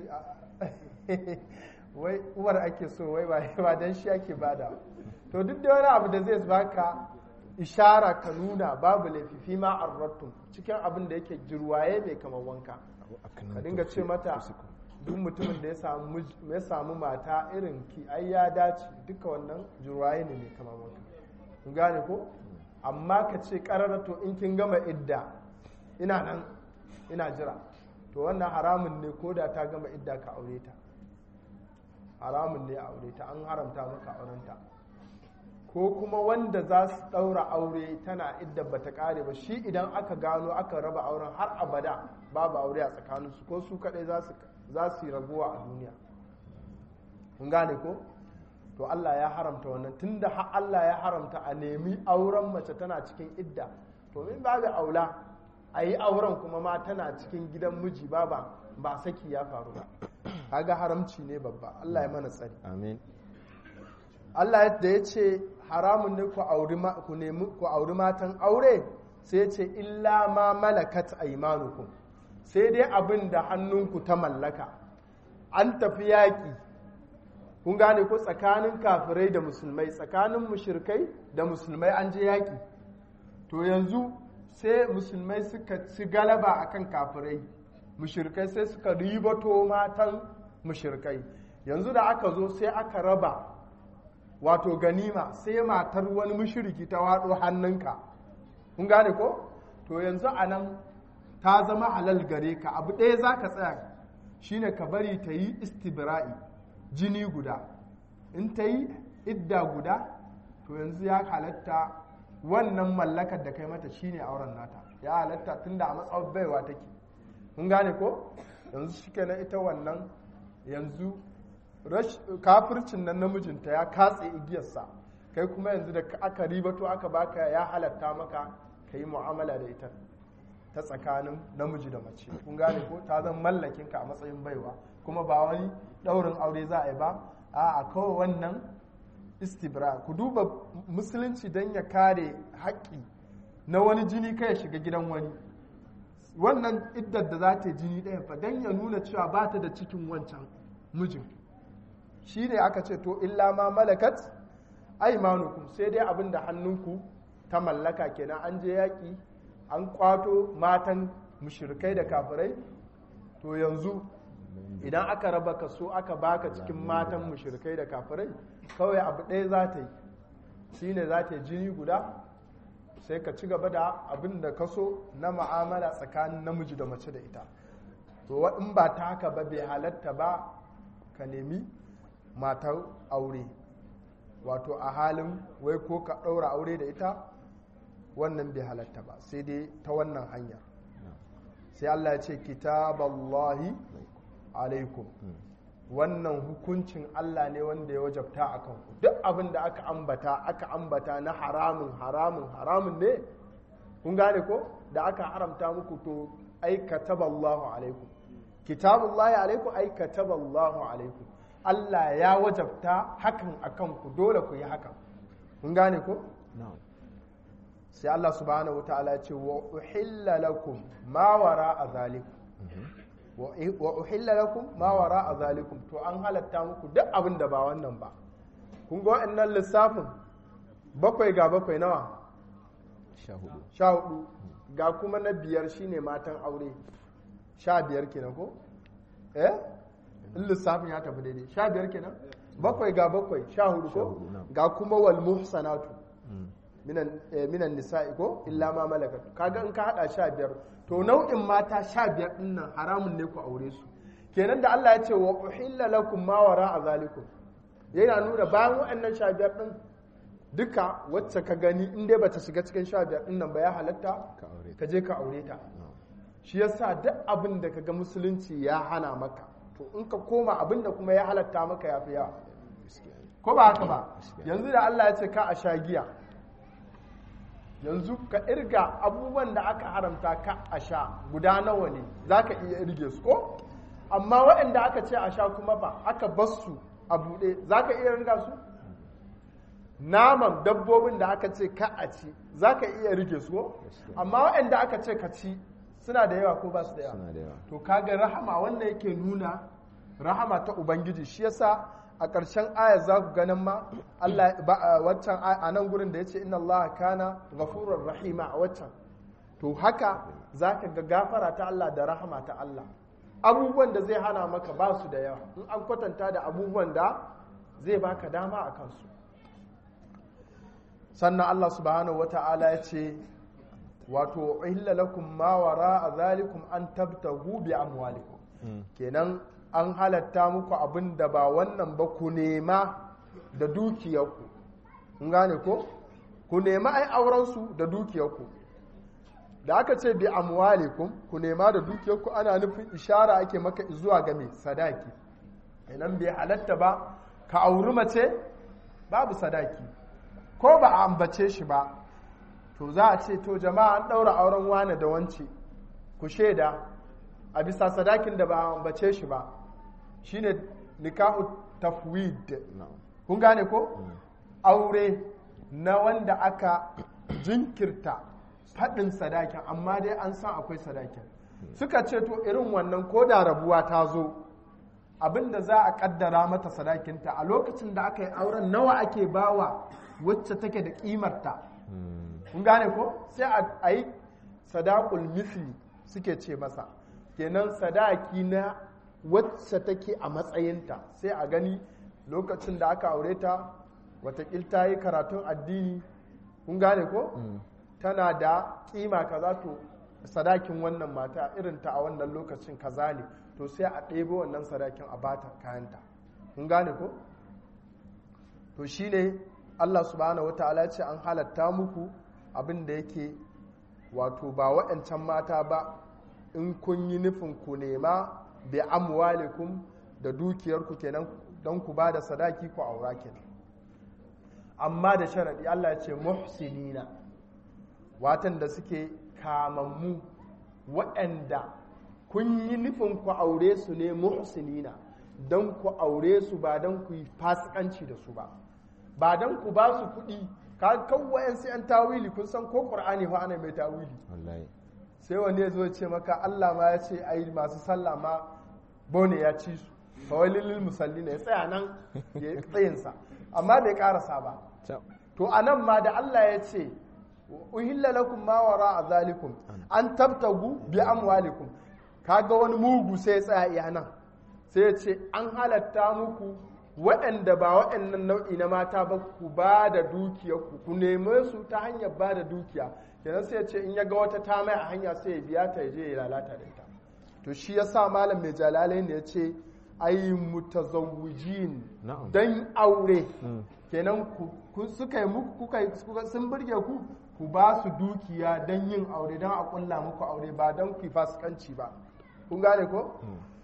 wai uwar ake so wai ba dan shi ake bada to duk da wani abu da zai baka ishara ka nuna babu laifi fi ma arrattum cikin abin da yake jirwaye mai kamar wanka ka dinga ce mata duk mutumin da ya samu mata irin ki ai ya dace duka wannan jirwaye ne mai kamar wanka kun gane ko amma ka ce karara to in kin gama idda ina nan ina jira to wannan haramun ne ko da ta gama idda ka aure ta haramun ne a aure ta an haramta maka aurenta ko kuma wanda za su ɗaura aure tana idda ba ta ƙare ba shi idan aka gano aka raba auren har abada babu aure a tsakaninsu ko su kaɗai za su yi raguwa a duniya kun gane ko to Allah ya haramta wannan tunda har Allah ya haramta a nemi auren mace tana cikin idda to min babu aula a yi auren kuma ma tana cikin gidan miji ba ba ba saki ya faru ba kaga haramci ne babba Allah ya mana tsari amin Allah da ya ce haramun ne ku auri ku nemi ku auri matan aure sai ya ce illa ma malakat aymanukum sai dai abin da hannunku ta mallaka an tafi yaƙi kun gane ko tsakanin kafirai da musulmai tsakanin mushirkai da musulmai an je yaƙi to yanzu sai musulmai suka ci galaba akan kafirai mushirkai sai suka ribato matan mushirkai yanzu da aka zo sai aka raba wato ganima sai matar wani mushiriki ta waɗo hannunka kun gane ko to yanzu a nan ta zama halal gare ka abu ɗaya za ka tsaya shine ka bari ta yi istibra'i jini guda in ta yi idda guda to yanzu ya halatta wannan mallakar da kai mata shine auren nata ya halatta tunda a matsawar baiwa take kun gane ko yanzu shi na ita wannan yanzu kafircin nan namijinta ya katse igiyarsa kai kuma yanzu da aka ribato aka baka ya halatta maka ka yi mu'amala da ita ta tsakanin namiji da mace kun gane ko ta zan mallakin ka a matsayin baiwa kuma ba wani daurin aure za a yi ba a kawai wannan istibra ku duba musulunci don ya kare haƙƙi na wani jini kai ya shiga gidan wani wannan iddar da za ta yi jini ɗaya fa don ya nuna cewa ba ta da cikin wancan mijin shi ne aka ce to illa ma malakat aimanukum sai dai abin da hannunku ta mallaka kenan an je yaƙi an kwato matan mushrikai da kafirai to yanzu idan aka raba kaso aka baka cikin matan mushrikai da kafirai kawai abu ɗaya za ta yi shi ne za ta yi jini guda sai ka ci gaba da abin da kaso na ma'amala tsakanin namiji da mace da ita to in ba ta haka ba bai halatta ba ka nemi matar aure wato a halin wai ko ka ɗaura aure da ita wannan bai halatta ba sai dai ta wannan hanyar sai Allah ya ce kitaballahi alaikum wannan hukuncin Allah ne wanda ya wajabta a kanku duk abin da aka ambata aka ambata na haramun haramun haramun ne kun gane ko da aka haramta muku to ai kataballahu alaikum kitabullahi alaikum ai kataballahu alaikum Allah ya wajabta hakan a kanku dole ku yi hakan kun gane ko sai Allah subhanahu wataala ya ce wa uhilla lakum ma wara zalikum wa uhilla lakum ma wara zalikum to an halatta muku duk abin da ba wannan ba kun ga wa'annan lissafin bakwai ga bakwai nawa sha hudu ga kuma na biyar shine matan aure sha biyar kenan ko eh in lissafin ya tafi daidai sha biyar kenan bakwai ga bakwai sha hudu ko ga kuma wal muhsanatu minan nisa'i ko illa ma malakat kaga in ka hada sha biyar to nau'in mata sha biyar din nan haramun ne ku aure su kenan da Allah ya ce wa uhilla lakum ma wara a zalikum yana nuna bayan waɗannan sha biyar din duka wacce ka gani in dai bata shiga cikin sha biyar din nan ba ya halatta ka je ka aure ta shi yasa duk abin da kaga musulunci ya hana maka to in ka koma abin da kuma ya halatta maka ya fi yawa ko ba haka ba yanzu da Allah ya ce ka a sha giya yanzu ka irga abubuwan da aka haramta ka a sha guda nawa ne za ka iya irge su ko amma waɗanda aka ce a sha kuma ba aka bas su a buɗe za ka iya ringa su naman dabbobin da aka ce ka a ci za ka iya rige su ko amma waɗanda aka ce ka ci suna da yawa ko ba su da yawa to kaga rahama wannan yake nuna rahama ta ubangiji shi yasa a ƙarshen ayar za ku ganin ma Allah waccan a nan gurin da ya ce inna Allah kana ghafurur rahima a waccan to haka za ka ga gafara ta Allah da rahama ta Allah abubuwan da zai hana maka ba su da yawa in an kwatanta da abubuwan da zai baka dama a kansu sannan Allah subhanahu wata'ala ya ce wato illa lakum ma wara zalikum an tabtahu bi amwalikum kenan an halatta muku abin da ba wannan ba ku nema da dukiyarku kun gane ko ku nema ai aurensu da dukiyarku da aka ce bi amwalikum ku nema da dukiyarku ana nufin ishara ake maka zuwa ga mai sadaki idan bai halatta ba ka auri mace babu sadaki ko ba a ambace shi ba to za a ce to jama'a an ɗaura auren wane da wance ku shaida a bisa sadakin da ba a ambace shi ba shine nikahu tafwid kun gane ko aure na wanda aka jinkirta faɗin sadakin amma dai an san akwai sadakin suka ce to irin wannan ko da rabuwa ta zo abinda za a kaddara mata sadakinta a lokacin da aka yi auren nawa ake bawa wacce take da kimarta kun gane ko sai a- a yi sadakul misli suke ce masa kenan sadaki na wacce take a matsayinta sai a gani lokacin da aka aure ta watakil ta yi karatun addini kun gane ko tana da kima kaza to sadakin wannan mata irin ta a wannan lokacin kaza ne to sai a ɗebo wannan sadakin a bata kayanta kun gane ko to shine Allah subhanahu wataala ya ce an halatta muku abin da yake wato ba waɗancan mata ba in kun yi nufin ku nema bi amwalikum da dukiyarku kenan don ku ba da sadaki ku aura kenan amma da sharaɗi Allah ya ce muhsinina watan da suke kamammu waɗanda kun yi nufin ku aure su ne muhsinina don ku aure su ba don ku yi fasikanci da su ba ba don ku ba su kuɗi ka kawai sai an tawili kun san ko ƙur'ani fa ana mai tawili wallahi sai wani ya zo ya ce maka Allah ma ya ce ai masu sallah ma bone ya ci su fawailin lil musallina ya tsaya nan ya yi tsayinsa amma bai karasa ba Cap. to a nan ma da Allah ya ce uhilla lakum ma wara a zalikum an tabtagu bi amwalikum kaga wani mugu sai ya tsaya iya nan sai ya ce an halatta muku waɗanda ba waɗannan nau'i na mata ba ku ba da dukiyarku ku neme su ta hanyar ba da dukiya kenan sai ya ce in ya ga wata ta mai a hanya sai ya biya ta ya je ya lalata da ita to shi ya sa malam mai jalalai ne ya ce ai mutazawwijin Na'am. dan aure Mm. kenan ku- ku- suka yi muku kuka yi- kuka- sun burge ku ku ba su dukiya don yin aure don a kulla muku aure ba don ku yi fasikanci ba kun gane ko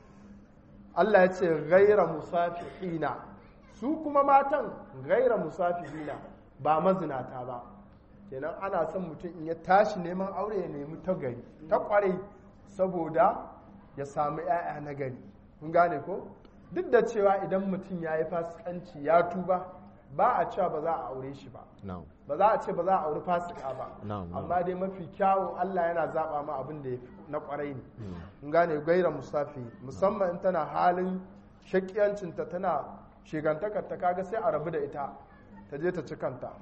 Allah ya ce gaira musafihina su kuma matan gaira musafihina ba mazinata ba kenan ana son mutum in ya tashi neman aure ya nemi ta gari ta kwarai saboda ya samu 'ya'ya na gari kun gane ko duk da cewa idan mutum ya yi fasikanci ya tuba ba a cewa ba za a aure shi ba na'am ba za a ce ba za a auri fasika ba Na'am, na'am. amma dai mafi kyawun Allah yana zaba ma abin da ya fi na kwarai ne in gane gaira musafi musamman in tana halin shakiyancinta tana shigantakarta kaga sai a rabu da ita ta je ta ci kanta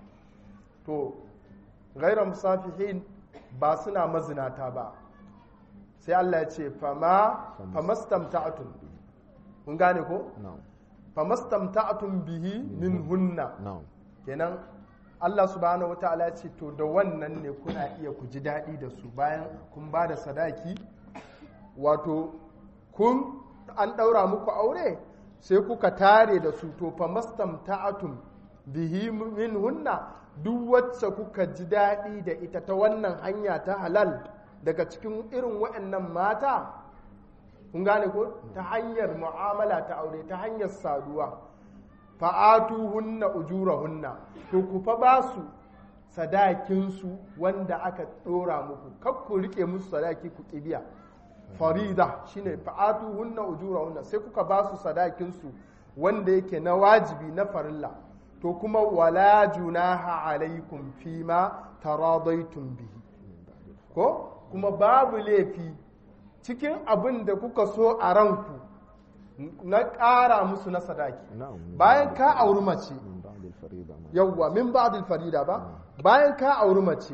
to gaira musafihin ba suna mazinata ba sai Allah ya ce fama famastamta'atun kun gane ko na'am famastamta'atun bihi min hunna na'am kenan Allah subhanahu wata'ala ya ce to da wannan ne kuna iya ku ji daɗi da su bayan kun ba da sadaki wato kun an ɗaura muku aure sai kuka tare da su to fa mastamta'atum bihi min hunna duk wacce kuka ji daɗi da ita ta wannan hanya ta halal daga cikin irin waɗannan mata kun gane ko ta hanyar mu'amala ta aure ta hanyar saduwa fa'atu hunna ujura hunna to ku fa ba su sadakinsu wanda aka ɗora muku kar ku rike musu sadaki ku kibiya farida shine fa'atu hunna ujura hunna sai kuka ba su sadakinsu wanda yake na wajibi na farilla to kuma wala junaha alaikum fima taradaitum bihi ko kuma babu laifi cikin abin da kuka so a ranku na ƙara musu na sadaki na'am bayan ka auri mace min ba'd al-farida ma yawwa min ba'dil farida ba bayan ka auri mace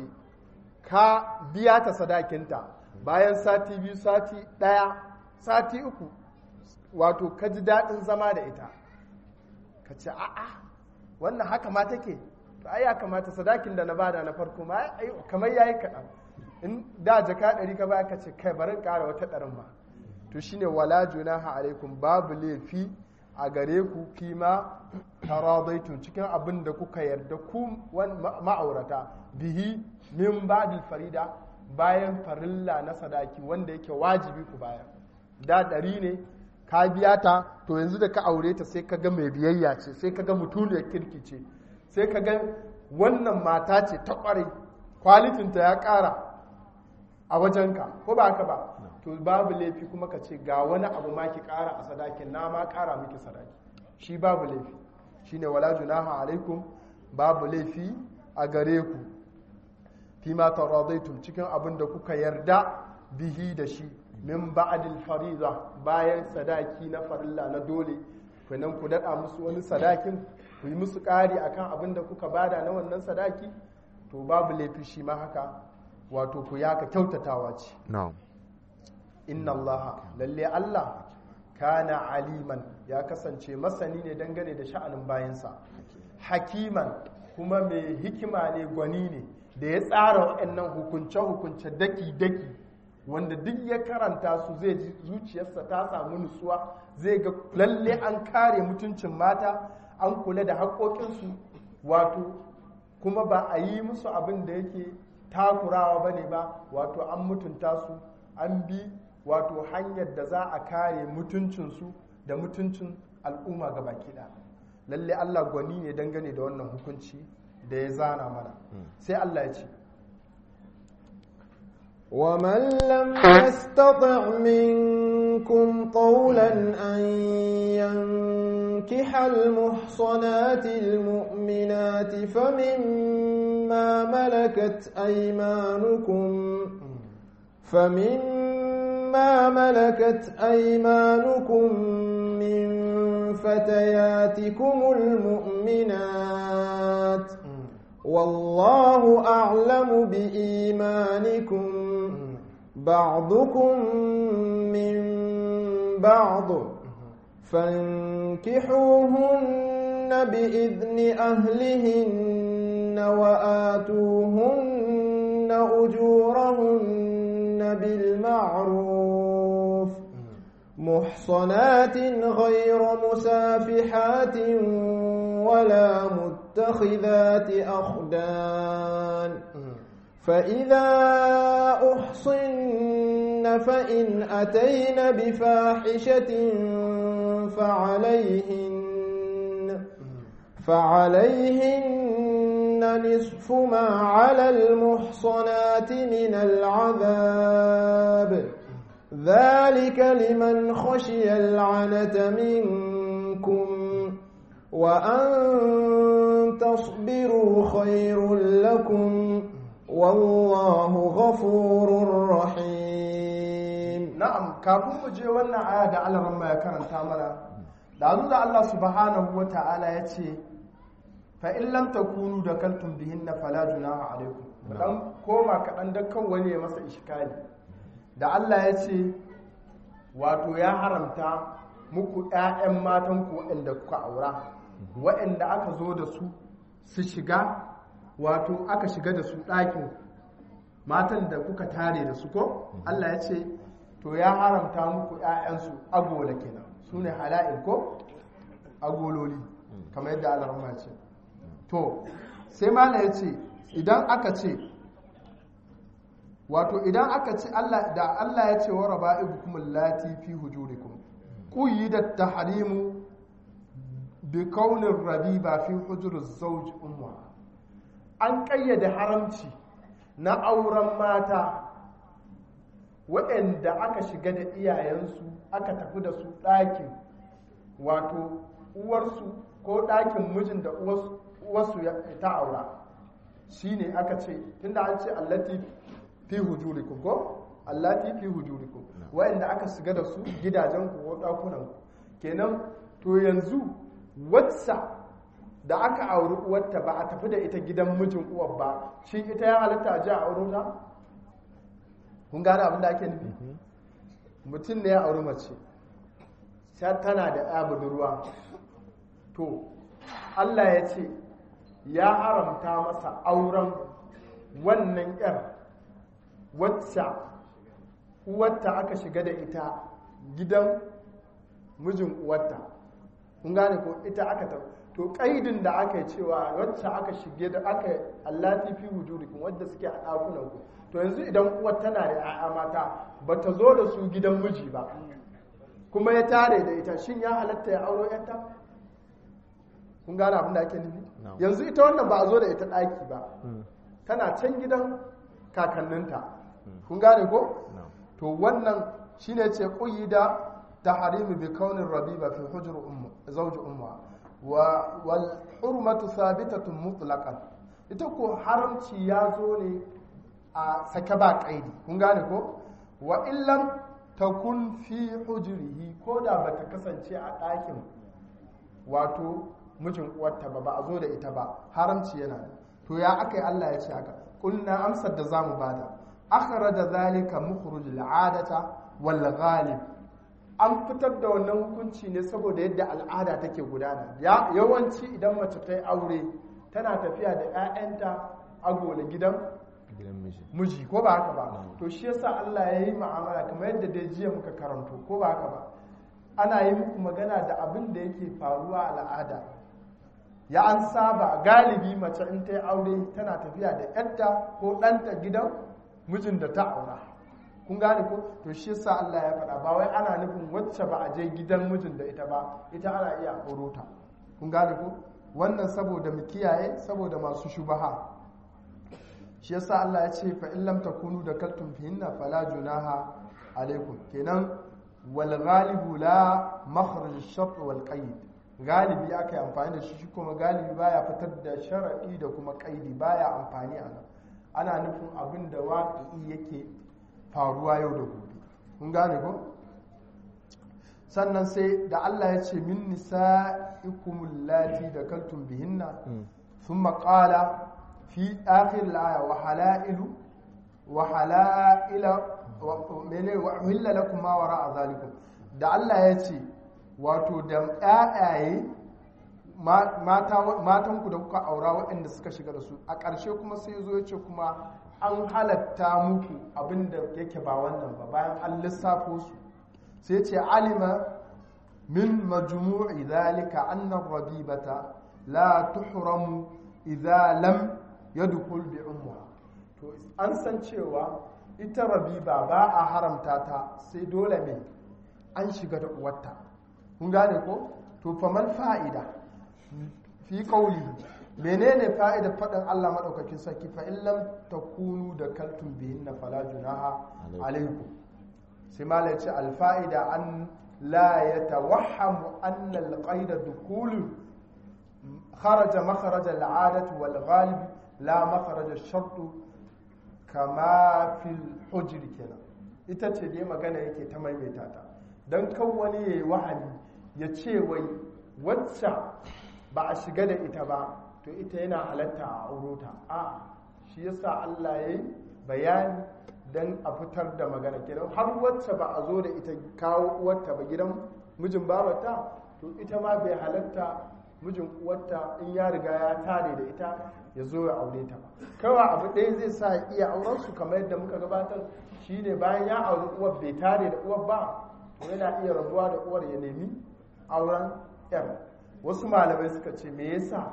ka biya ta sadakinta bayan sati biyu sati ɗaya sati uku wato ka ji daɗin zama da ita ka ce a'a wannan haka ma take to ai ya kamata sadakin da na bada na farko ma ai kamar yayi kaɗan in da jaka ɗari ka baya ka ce kai bari in ƙara wata ɗarin ma to shine wala junaha alaikum babu laifi a gare ku kima taradaitum cikin abin da kuka yarda ku wan- ma- ma'aurata bihi min ba'dil farida bayan farilla na sadaki wanda yake wajibi ku bayar da ɗari ne ka biya ta to yanzu da ka aure ta sai ka ga mai biyayya ce sai ka ga mutuniyar kirki ce sai ka ga wannan mata ce ta ƙwarai kwalitinta ya ƙara a wajenka ko ba haka ba to babu laifi kuma ka ce ga wani abu ma ki ƙara a sadakin na ma ƙara miki sadaki shi babu laifi shine wala junaha alaikum babu laifi a gare ku fi ma taradaitum cikin abin da kuka yarda bihi da shi min ba'dil fariza bayan sadaki na farilla na dole kenan ku dada musu wani sadakin ku yi musu ƙari akan abin da kuka bada na wannan sadaki to babu laifi shi ma haka wato ku yaka kyautatawa ce na'am inna allaha lalle allah kana aliman ya kasance masani ne dangane da sha'anin bayansa hakiman kuma mai hikima ne gwani ne da ya tsara waɗannan hukunce-hukunce daki-daki wanda duk ya karanta su zai ji zuciyarsa ta samu nutsuwa zai ga lalle an kare mutuncin mata an kula da haƙoƙinsu wato kuma ba a yi musu abin da yake takurawa ba ne ba wato an mutunta su an bi wato hanyar da za a kare mutuncinsu da mutuncin al'umma ga baki ɗaya lalle allah gwani ne dangane da wannan hukunci da ya zana mana sai allah ya ce ومن لم يستطع منكم قولا أن ينكح المحصنات المؤمنات فمما ملكت أيمانكم فمما ملكت أيمانكم من فتياتكم المؤمنات والله أعلم بإيمانكم بعضكم من بعض فانكحوهن بإذن أهلهن وآتوهن أجورهن بالمعروف محصنات غير مسافحات ولا متخذات أخدان فإذا أحصن فإن أتين بفاحشة فعليهن فعليهن نصف ما على المحصنات من العذاب ذلك لمن خشي العنة منكم وأن تصبروا خير لكم والله غفور رحيم na'am kafin mu je wannan aya da Allah ya karanta mana da azu da Allah subhanahu wata'ala ya ce fa in lam takunu da kaltum bihinna fala junaha alaikum mu dan koma kaɗan da kan wani ya masa iskali da Allah ya ce wato ya haramta muku ƴaƴan matan ku waɗanda kuka aura waɗanda aka zo da su su shiga wato aka shiga da su ɗakin matan da kuka tare da su ko Allah ya ce to ya haramta muku ‘ya'yansu agola kenan su ne hala'il ko agololi kamar yadda Allah ce to sai mala ya ce idan aka ce wato idan aka ce Allah da Allah ya ce wa raba'ibukum allati fi hujurikum quyyidat tahrimu bi kaunin rabiba fi hujuriz zawj umma an kayyade haramci na auren mata waɗanda aka shiga da iyayensu aka tafi da su ɗakin wato uwarsu ko ɗakin mijin da uwarsu ta aura shi ne aka ce tunda an ce allati fi hujurikum ko allati fi hujurikum waɗanda aka shiga da su gidajen ku ko ɗakunan ku kenan to yanzu wacce da aka auri uwarta ba a tafi da ita gidan mijin uwar ba shi ita ya halatta a ji a auro ta kun gane abin da ake nufi mutum ne ya auri mace sai tana da ya budurwa to Allah ya ce ya haramta masa auren wannan yar wacce uwarta aka shiga da ita gidan mijin uwarta kun gane ko ita aka ta to kaidin da aka yi cewa wacce aka shige da aka allati fi wujudikum wadda suke a ɗakunan ku to yanzu idan uwar tana da 'ya'ya mata ba ta zo da su gidan miji ba kuma ya tare da ita shin ya halatta ya auro yanta kun gane abin da ake nufi yanzu ita wannan ba a zo da ita ɗaki ba tana can gidan kakanninta kun gane ko to wannan shine ce kuyi da tahrimi bi kaunin rabiba fi hujr ummu zawji umma wa wal hurmatu thabitatun mutlaqan ita ko haramci ya zo ne a sake ba kaidi kun gane ko wa illam takun fi hujrihi ko da bata kasance a ɗakin wato mijin uwarta ba ba a zo da ita ba haramci yana da to ya aka yi Allah ya ce haka kulna amsar da zamu bada akhraja zalika mukhruj al'adata wal ghalib an fitar da wannan hukunci ne saboda yadda al'ada take gudana ya yawanci idan mace ta yi aure tana tafiya da 'ya'yanta agola gidan gidan miji miji ko ba haka ba to shi yasa Allah ya yi mu'amala kamar yadda dai jiya muka karanto ko ba haka ba ana yi muku magana da abin da yake faruwa a al'ada ya an saba galibi mace in ta yi aure tana tafiya da yadda ko ɗanta gidan mijin da ta aura kun gane ko to shi yasa Allah ya faɗa ba wai ana nufin wacce ba a je gidan mijin da ita ba ita ana iya auro ta kun gane ko wannan saboda mu kiyaye saboda masu shubaha shi yasa Allah ya ce fa in lam takunu da kaltum fihinna fala junaha alaikum kenan wal ghalibu la makhraj ash-shart wal qaid galibi aka yi amfani da shi shi kuma galibi baya fitar da sharadi da kuma qaidi baya amfani a nan ana nufin abin da waqi'i yake faruwa yau da gobe kun gane ko sannan sai da Allah ya ce min nisa'ikumul lati da kaltum bihinna thumma qala في آخر الآية وحلائل وحلائل وحل لكم ما وراء ذلكم da Allah ya ce wato da ƴaƴaye matanku da kuka aura waɗanda suka shiga da su a ƙarshe kuma sai zo ya ce kuma an halatta muku abin da yake ba wannan ba bayan an lissafo su sai ce alima min majmu'i zalika anna rabibata la tuhramu idza lam yadkhul bi ummuha to an san cewa ita rabiba ba a haramta ta sai dole ne an shiga da uwarta kun gane ko to famal fa'ida fi qawli menene fa'idar faɗin Allah madaukakin sarki fa in lam takunu da kaltum bihinna fala junaha alaikum sai malai ce al fa'ida an la yatawahhamu anna al qaida dukulu kharaja makharaj al 'adati wal ghalib la makharaj al shart kama fil hujr kenan ita ce dai magana yake ta maimaita ta dan kan wani yayi wahali ya ce wai wacce ba a shiga da ita ba to ita yana halatta a aurota a shi yasa Allah ya yi bayani don a fitar da magana kenan har wacce ba a zo da ita kawo uwarta ba gidan mijin babata to ita ma bai halatta mijin uwarta in ya riga ya tare da ita ya zo ya aure ta ba kawai abu ɗaya zai sa ya iya auren su kamar yadda muka gabatar shine bayan ya auri uwar bai tare da uwar ba to yana iya rabuwa da uwar ya nemi auren yar wasu malamai suka ce me yasa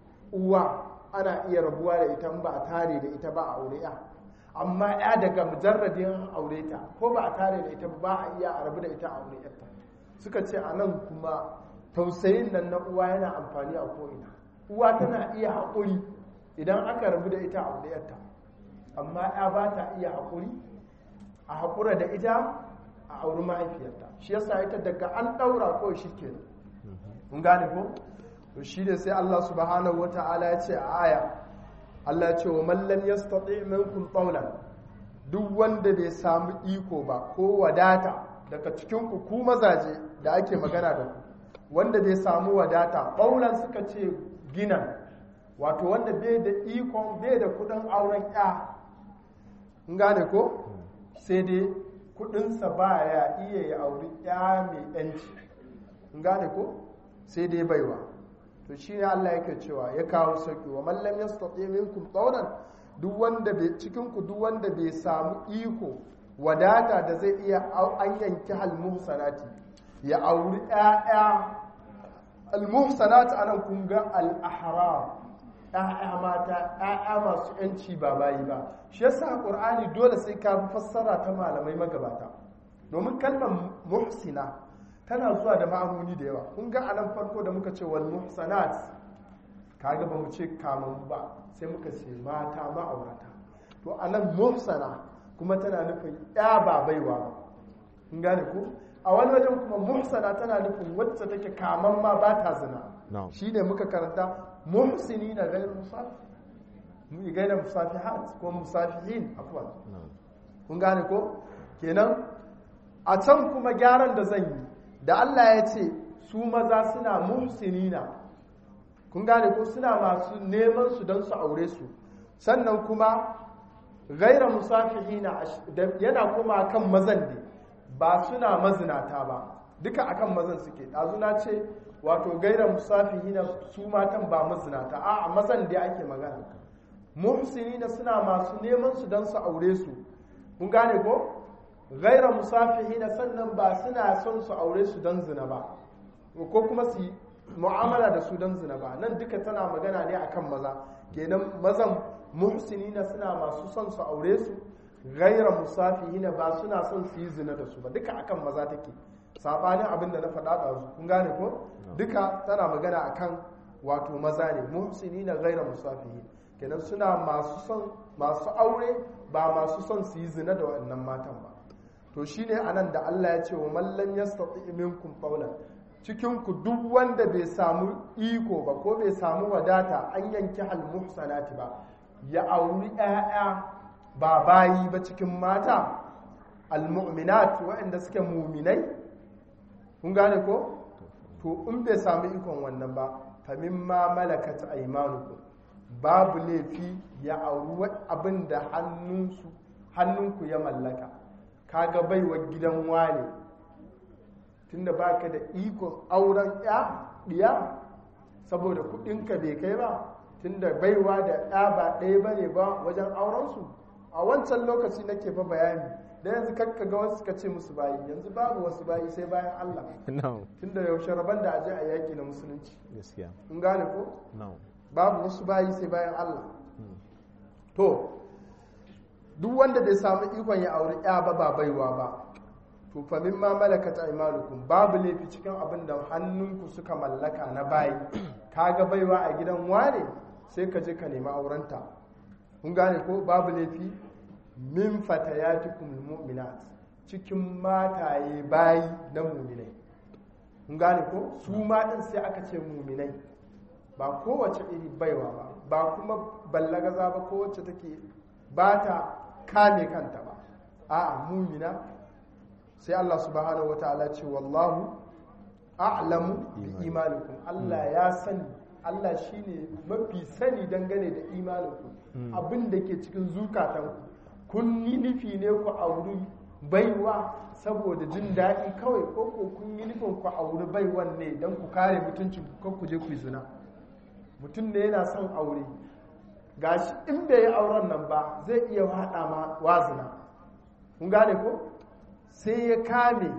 uwa ana iya rabuwa da ita ba a tare da ita ba a aure ya amma ya daga mujarradin aure ta ko ba a tare da ita ba a iya a rabu da ita a aure yarta suka ce a nan kuma tausayin nan na uwa yana amfani a ko'ina uwa tana iya haƙuri idan aka rabu da ita a aure yarta amma ya ba ta iya haƙuri a haƙura da ita a auri mahaifiyarta shi yasa ita daga an ɗaura ko shi kenan mun gane ko to shi ne sai Allah subhanahu wata'ala ya ce a aya Allah ya ce wa mallam yastati minkum qawlan duk wanda bai samu iko ba ko wadata daga cikin ku ku mazaje da ake magana da ku wanda bai samu wadata qawlan suka ce gina wato wanda bai da ikon bai da kudin auren ya in gane ko sai dai kudinsa ba ya iya ya auri ya mai yanci in gane ko sai dai baiwa to shi ne Allah yake cewa ya kawo sauki wa mallam yastati minkum qawlan duk wanda bai cikin ku duk wanda bai samu iko wadata da zai iya an yanki hal muhsanati ya auri ƴaƴa al muhsanat anan kun ga al ahrar ƴaƴa mata ƴaƴa masu yanci ba bayi ba shi yasa qur'ani dole sai ka fassara ta malamai magabata domin kalmar muhsina tana zuwa da ma'anoni da yawa kun ga anan farko da muka ce wal muhsanat kaga ba mu ce kaman ba sai muka ce mata ma'aurata to anan muhsana kuma tana nufin ya ba baiwa ba kun gane ko a wani wajen kuma muhsana tana nufin wacce take kaman ma ba ta zina shine muka karanta muhsini na gairu musafi mu gaina musafihat ko musafihin afwan kun gane ko kenan a can kuma gyaran da zan yi da Allah ya ce su maza suna muhsinina kun gane ko suna masu neman su don su aure su sannan kuma gaira musafihina yana kuma kan mazan ne ba suna mazinata ba duka akan mazan suke ɗazuna ce wato gaira musafihina su matan ba mazinata a mazan da ake magana muhsinina suna masu neman su don su aure su kun gane ko gaira musafihina sannan ba suna son su aure su don zina ba ko kuma su yi mu'amala da su don zina ba nan duka tana magana ne akan maza kenan mazan muhsinina suna masu son su aure su gaira musafihina ba suna son su yi zina da su ba duka akan maza take sabanin abin da na faɗa da su kun gane ko duka tana magana akan wato maza ne muhsinina gaira musafihin kenan suna masu son masu aure ba masu son su yi zina da waɗannan matan ba to shine anan da Allah ya ce wa mallan yastati minkum qawlan cikin ku duk wanda bai samu iko ba ko bai samu wadata an yanki hal muhsanati ba ya auri ƴaƴa ba bayi ba cikin mata almu'minat waɗanda suke muminai kun gane ko to in bai samu ikon wannan ba fa mimma malakat aymanukum babu laifi ya auri abin da hannunsu hannunku ya mallaka kaga baiwa gidan wane tunda baka da ikon auren ya diya saboda kudinka bai kai ba tunda baiwa da ya ba ɗaya ba ne ba wajen aurensu a wancan lokaci nake fa bayani da yanzu kakka ga wasu ka ce musu bayi yanzu babu wasu bayi sai bayan Allah no tunda yaushe rabon da aje a yaƙi na musulunci gaskiya in gane ko no babu wasu bayi sai bayan Allah to duk wanda bai samu ikon ya auri ya ba ba baiwa ba to fa mimma malakat aymanukum babu laifi cikin abin da hannunku suka mallaka na bayi kaga baiwa a gidan wane sai ka je ka nemi aurenta kun gane ko babu laifi min fatayatikum mu'minat cikin mataye bayi na mu'minai kun gane ko su ma din sai aka ce mu'minai ba kowace iri baiwa ba ba kuma ballagaza ba kowace take ba ta kame kanta ba a'a mumina sai Allah subhanahu wataala ce wallahu a'lamu bi imanikum Allah ya sani Allah shine mafi sani dangane da imaninku abin da ke cikin zukatanku kun yi nufi ne ku auri baiwa saboda jin daɗi kawai ko ko kun yi nufin ku auri baiwan ne don ku kare mutuncin ku ku je ku yi zina mutum ne yana son aure gashi in bai yi auren nan ba zai iya haɗa ma wazina kun gane ko sai ya kame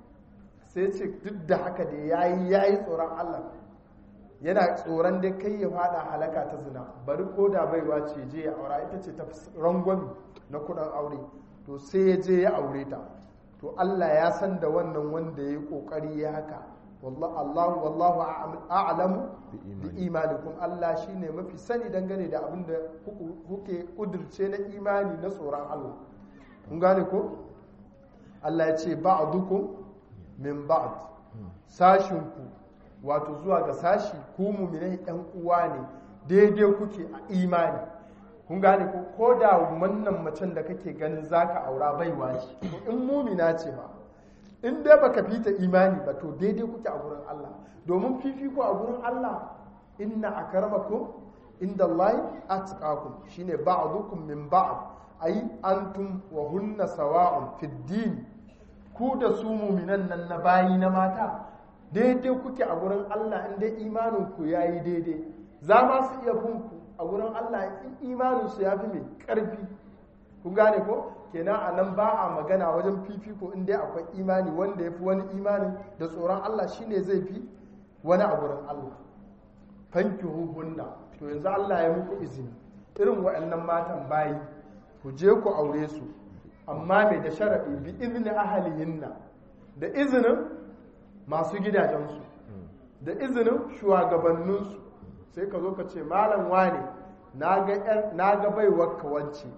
sai ce duk da haka da ya yi ya yi tsoron allah yana tsoron da kai ya faɗa halaka ta zina bari ko da baiwa ce je ya aura ita ce ta rangwami na kudin aure to sai ya je ya aure ta to allah ya san da wannan wanda ya yi ƙoƙari ya haka wallahu wallahu a'lamu bi imanikum Allah shine mafi sani dangane da abin da kuke kudurce na imani na tsoron Allah kun gane ko Allah ya ce ba'dukum min ba'd sashin ku wato zuwa ga sashi ku mu'minai ɗan uwa ne daidai kuke a imani kun gane ko ko da wannan macen da kake ganin zaka aura baiwa ce in mumina ce ba in dai baka fita imani ba to daidai kuke a gurin Allah domin fifiko a gurin Allah inna akramakum inda Allah atqakum shine ba'dukum min ba'd ai antum wa hunna sawa'un fid din ku da su mu'minan nan na bayi na mata daidai kuke a gurin Allah in dai imanin ku yayi daidai za ma su iya bin ku a gurin Allah in imanin su yafi mai karfi kun gane ko kenan a nan ba a magana wajen fifiko inda akwai imani wanda ya fi wani imanin da tsoron Allah shine zai fi wani a gurin Allah fanki hunna to yanzu Allah ya muku izini irin waɗannan matan bayi ku je ku aure su amma mai da sharaɗi bi izini ahalihinna da izinin masu gidajensu da izinin shugabanninsu sai ka zo ka ce malam wane na ga baiwar ka wance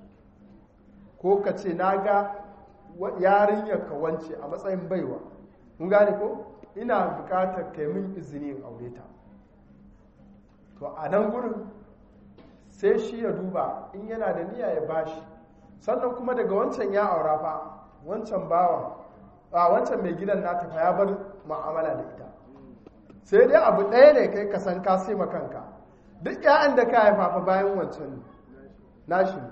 ko ka ce na ga yarinyar ka wance a matsayin baiwa mun gane ko ina bukatar kai min izini in aure ta to a nan gurin sai shi ya duba in yana da niyya ya bashi sannan kuma daga wancan ya aura fa wancan bawan a wancan mai gidan nata fa ya bar mu'amala da ita sai dai abu ɗaya ne kai ka san ka sai kanka duk ƴaƴan da ka haifa fa bayan wancan ne nashi ne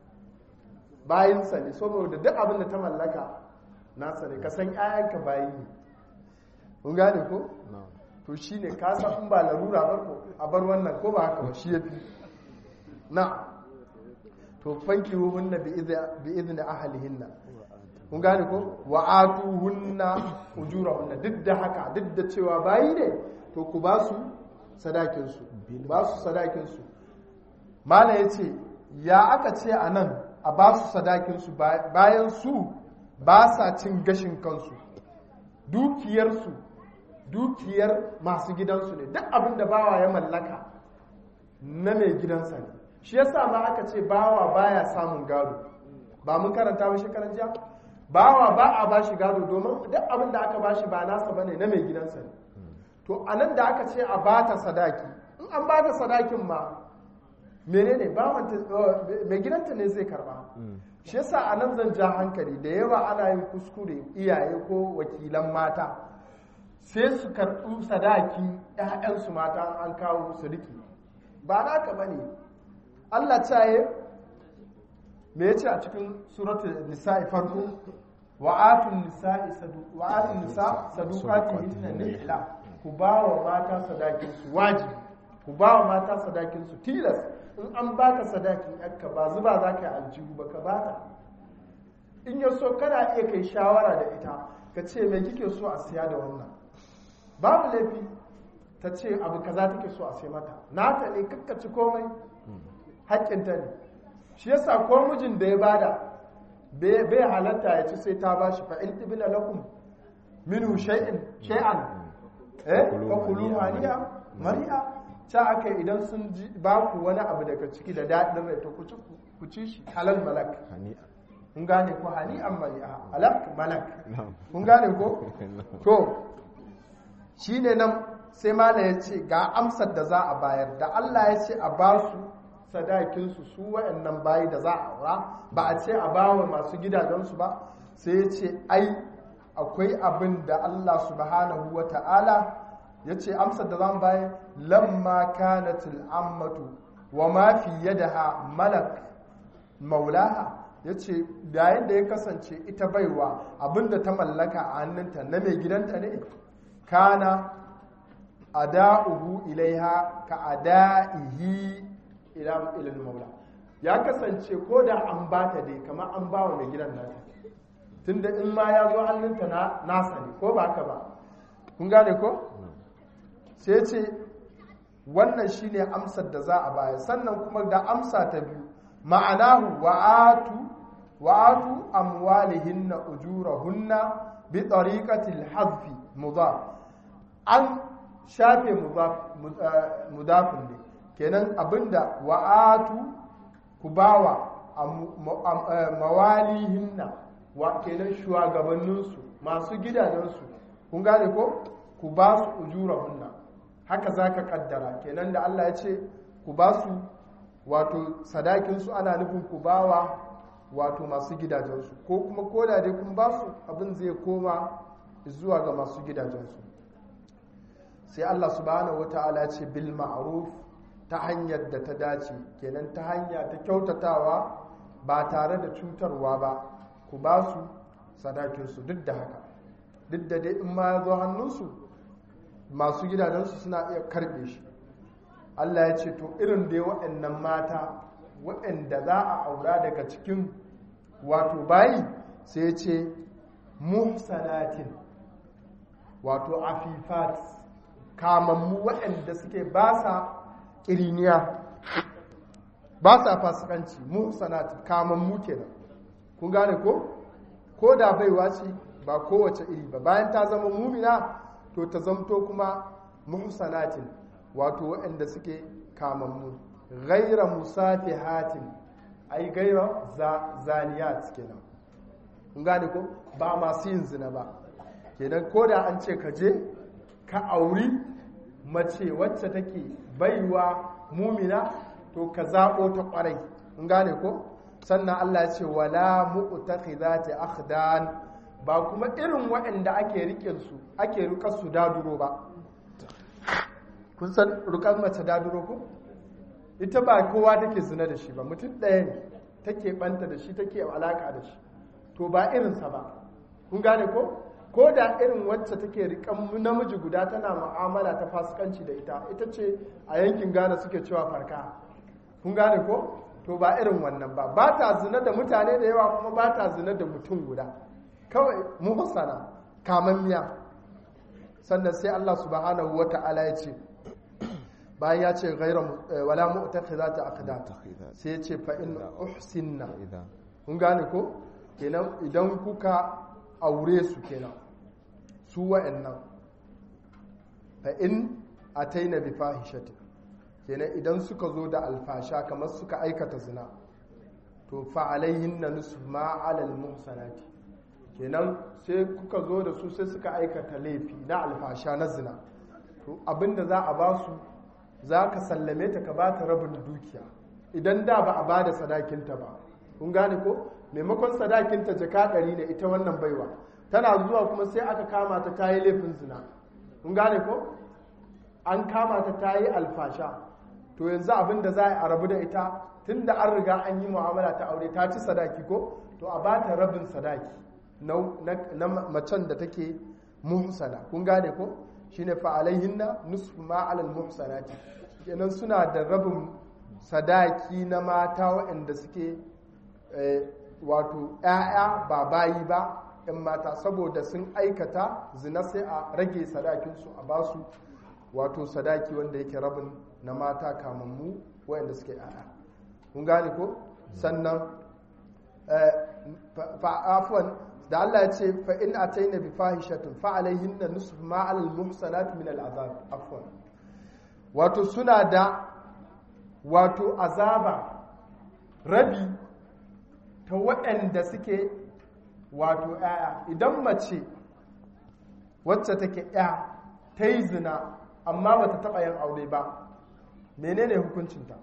bayinsa ne saboda duk abin da ta mallaka nasa ne ka san ƴaƴanka bayi ne kun gane ko na'am to shi ne ka san in ba larura ba ko a bar wannan ko ba haka ba shi ya fi na to fanki hunna bi izini ahalihinna kun gane ko wa atu hunna ujurahunna duk da haka duk da cewa bayi ne to ku ba su sadakinsu ba su sadakinsu mala ya ce ya aka ce a nan a ba su sadakinsu bayan su ba sa cin gashin kansu dukiyarsu dukiyar masu gidansu ne duk abin da bawa ya mallaka na mai gidansa ne shi yasa ma aka ce bawa baya samun gado ba mun karanta ba shekaran jiya bawa ba a ba shi gado domin duk abin da aka ba shi ba nasa bane na mai gidansa ne to anan da aka ce a bata sadaki in an bata sadakin ma menene bawanta mai gidanta ne zai karba shi yasa anan zan ja hankali da yawa ana yin kuskure iyaye ko wakilan mata sai su karɓi sadaki ‘ya'yansu mata an kawo su riki ba naka ba ne allah caye me ya ce a cikin suratul nisa'i farko wa'atun nisa sadukati hinna nihla ku ba wa mata sadakinsu wajibi ku ba wa mata sadakinsu tilas in an baka sadakin yakka ba zuba za ka yi aljihu ba ka bata in ya so kana iya kai shawara da ita ka ce mai kike so a siya da wannan babu laifi ta ce abu kaza take so a sai mata nata ne kakkaci komai haƙƙinta ne shi yasa ko mijin da ya bada bai halatta ya ci sai ta bashi fa in tibina lakum minhu shay'in shay'an eh fa kulu haniya mari'a ta aka idan sun ji ba ku wani abu daga ciki da daɗin rai to ku ci ku ci shi halal malak hani'a kun gane ko hani'an mari'a halal malak kun gane ko to shi ne nan sai mala ya ce ga amsar da za a bayar da Allah ya ce a ba su sadakinsu su waɗannan bayi da za a aura ba a ce a ba wa masu gidajensu ba sai ya ce ai akwai abin da Allah subhanahu wa ta'ala ya ce amsar da za mu bayar lamma kanatil ammatu wa ma fi yadaha malak maulaha ya ce yayin da ya kasance ita baiwa abinda ta mallaka a hannunta na mai gidanta ne kana ada'uhu ilaiha ka ada'ihi ila ilal maula ya kasance ko da an bata dai kamar an bawa mai gidan nata tunda in ma ya zo hannunta na nasa ne ko ba haka ba kun gane ko sai ce wannan shine amsar da za a baya sannan kuma da amsa ta biyu ma'anahu wa'atu wa'atu amwalihinna ujurahunna bi tariqatil hadfi mudaf an shafe mudafin ne kenan abinda wa'atu ku bawa mawalihinna wa kenan shugabanninsu masu gidajensu kun gane ko ku ba su ujurahunna haka za ka kaddara kenan da Allah ya ce ku ba su wato sadakinsu ana nufin ku bawa wato masu gidajensu ko kuma koda dai kun ba su abin zai koma zuwa ga masu gidajensu sai Allah subhanahu wata'ala ya ce bil ma'ruf ta hanyar da ta dace kenan ta hanya ta kyautatawa ba tare da cutarwa ba ku ba su sadakinsu duk da haka duk da dai in ma ya zo hannunsu masu gidajensu suna iya karbe shi Allah ya ce to irin dai waɗannan mata waɗanda za a aura daga cikin wato bayi sai ya ce muhsanatin wato afifat kamammu waɗanda suke ba sa ƙiriniya ba sa fasikanci muhsanatin kamammu kenan kun gane ko ko da baiwa ce ba kowace iri ba bayan ta zama mumina to ta zamto kuma muhsanatin wato waɗanda suke kamammu gaira musafihatin ai gaira zaniyat kenan kun gane ko ba masu yin zina ba kenan ko da an ce ka je ka auri mace wacce take baiwa mumina to ka zaɓo ta ƙwarai kun gane ko sannan Allah ya ce wala mu'takhidati akhdan ba kuma irin waɗanda ake rike su ake rukar su daduro ba kun san rukar mace daduro ko ita ba kowa take zina da shi ba mutum ɗaya ne take banta da shi take alaka da shi to ba irinsa ba kun gane ko ko da irin wacce take rikan namiji guda tana mu'amala ta fasikanci da ita ita ce a yankin Ghana suke cewa farka kun gane ko to ba irin wannan ba ba ta zina da mutane da yawa kuma ba ta zina da mutum guda kawai muhsana kamammiya sannan sai Allah subhanahu wata'ala ya ce bayan ya ce gaira wala mu'takhizat aqdan sai ya ce fa in uhsinna kun gane ko kenan idan kuka aure su kenan su wa'annan fa in ataina bi fahishati kenan idan suka zo da alfasha kamar suka aikata zina to fa alaihinna nisfu ma alal muhsanati kenan sai kuka zo da su sai suka aikata laifi na alfasha na zina to abinda za a ba su za ka sallame ta ka ba ta rabin dukiya idan da ba a ba da sadakinta ba kun gane ko maimakon sadakinta jaka ɗari ne ita wannan baiwa tana zuwa kuma sai aka kama ta ta yi laifin zina kun gane ko an kama ta ta yi alfasha to yanzu abin da za a rabu da ita tun da an riga an yi mu'amala ta aure ta ci sadaki ko to a ba ta rabin sadaki na macen da take muhsana kun gane ko shine fa alaihinna nusfu ma alal muhsanati kenan suna da rabin sadaki na mata waɗanda suke wato ‘ya'ya ba bayi ba ‘yan mata saboda sun aikata zina sai a rage sadakinsu a basu wato sadaki wanda yake rabin na mata kamammu waɗanda suke ‘ya'ya kun gane ko sannan fa'afon da Allah ya ce fa in ataina bi fahishatin fa alaihinna nusf ma alal muhsanat min al azab afwan wato suna da wato azaba rabi ta waɗanda suke wato ‘ya'ya idan mace wacce take ‘ya ta yi zina amma ba ta taɓa yin aure ba menene hukuncinta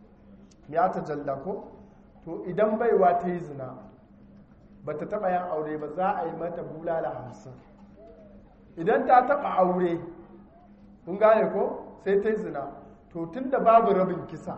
ya ta jalla ko to idan baiwa ta yi zina ba ta taɓa yin aure ba za a yi mata bulala hamsin idan ta taɓa aure kun gane ko sai ta yi zina to tun da babu rabin kisa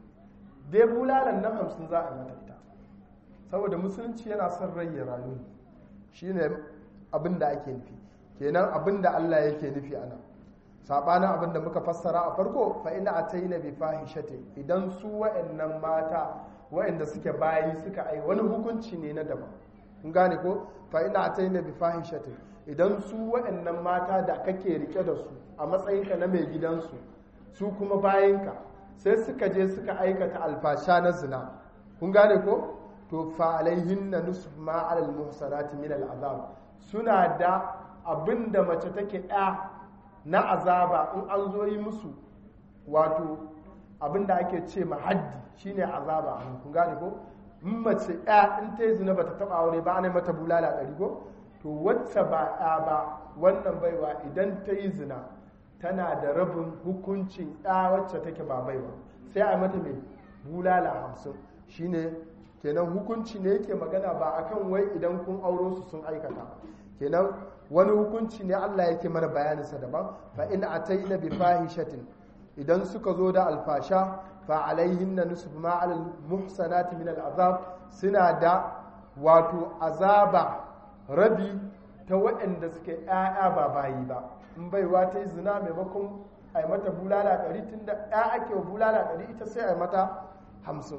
dai bulalan nan hamsin za a yi mata ita saboda musulunci yana son rai ya rayu shi ne abin da ake nufi kenan abin da allah yake nufi a nan saɓanin abin da muka fassara a farko fa'ina a ta yi na bifahishate idan su wa'annan mata wa'anda suke bayi suka ai wani hukunci ne na daban kun gane ko fa'ina a ta yi na bifahishate idan su wa'annan mata da kake rike da su a matsayinka na mai gidansu su kuma bayanka sai suka je suka aikata alfasha na zina kun gane ko to fa alaihinna nusf ma alal muhsanati min al azab suna da abinda mace take ɗa na azaba in an zo yi musu wato abinda ake ce ma haddi shine azaba kun gane ko in mace ɗa in ta yi zina bata taba aure ba ana mata bulala ɗari ko to wacce ba ɗa ba wannan baiwa idan ta yi zina tana da rabin hukuncin ɗa wacce take ba baiwa sai a mata mai bulala hamsin shine kenan hukunci ne yake magana ba akan wai idan kun auro su sun aikata kenan wani hukunci ne Allah yake mana bayaninsa daban fa in ataina bi fahishatin idan suka zo da alfasha fa alaihinna nisfu ma alal muhsanati min al'azab suna da wato azaba rabi ta waɗanda suke ƴaƴa ba bayi ba in baiwa ta yi zina maimakon a yi mata bulala ɗari tun da ƴa ake bulala ɗari ita sai a yi mata hamsin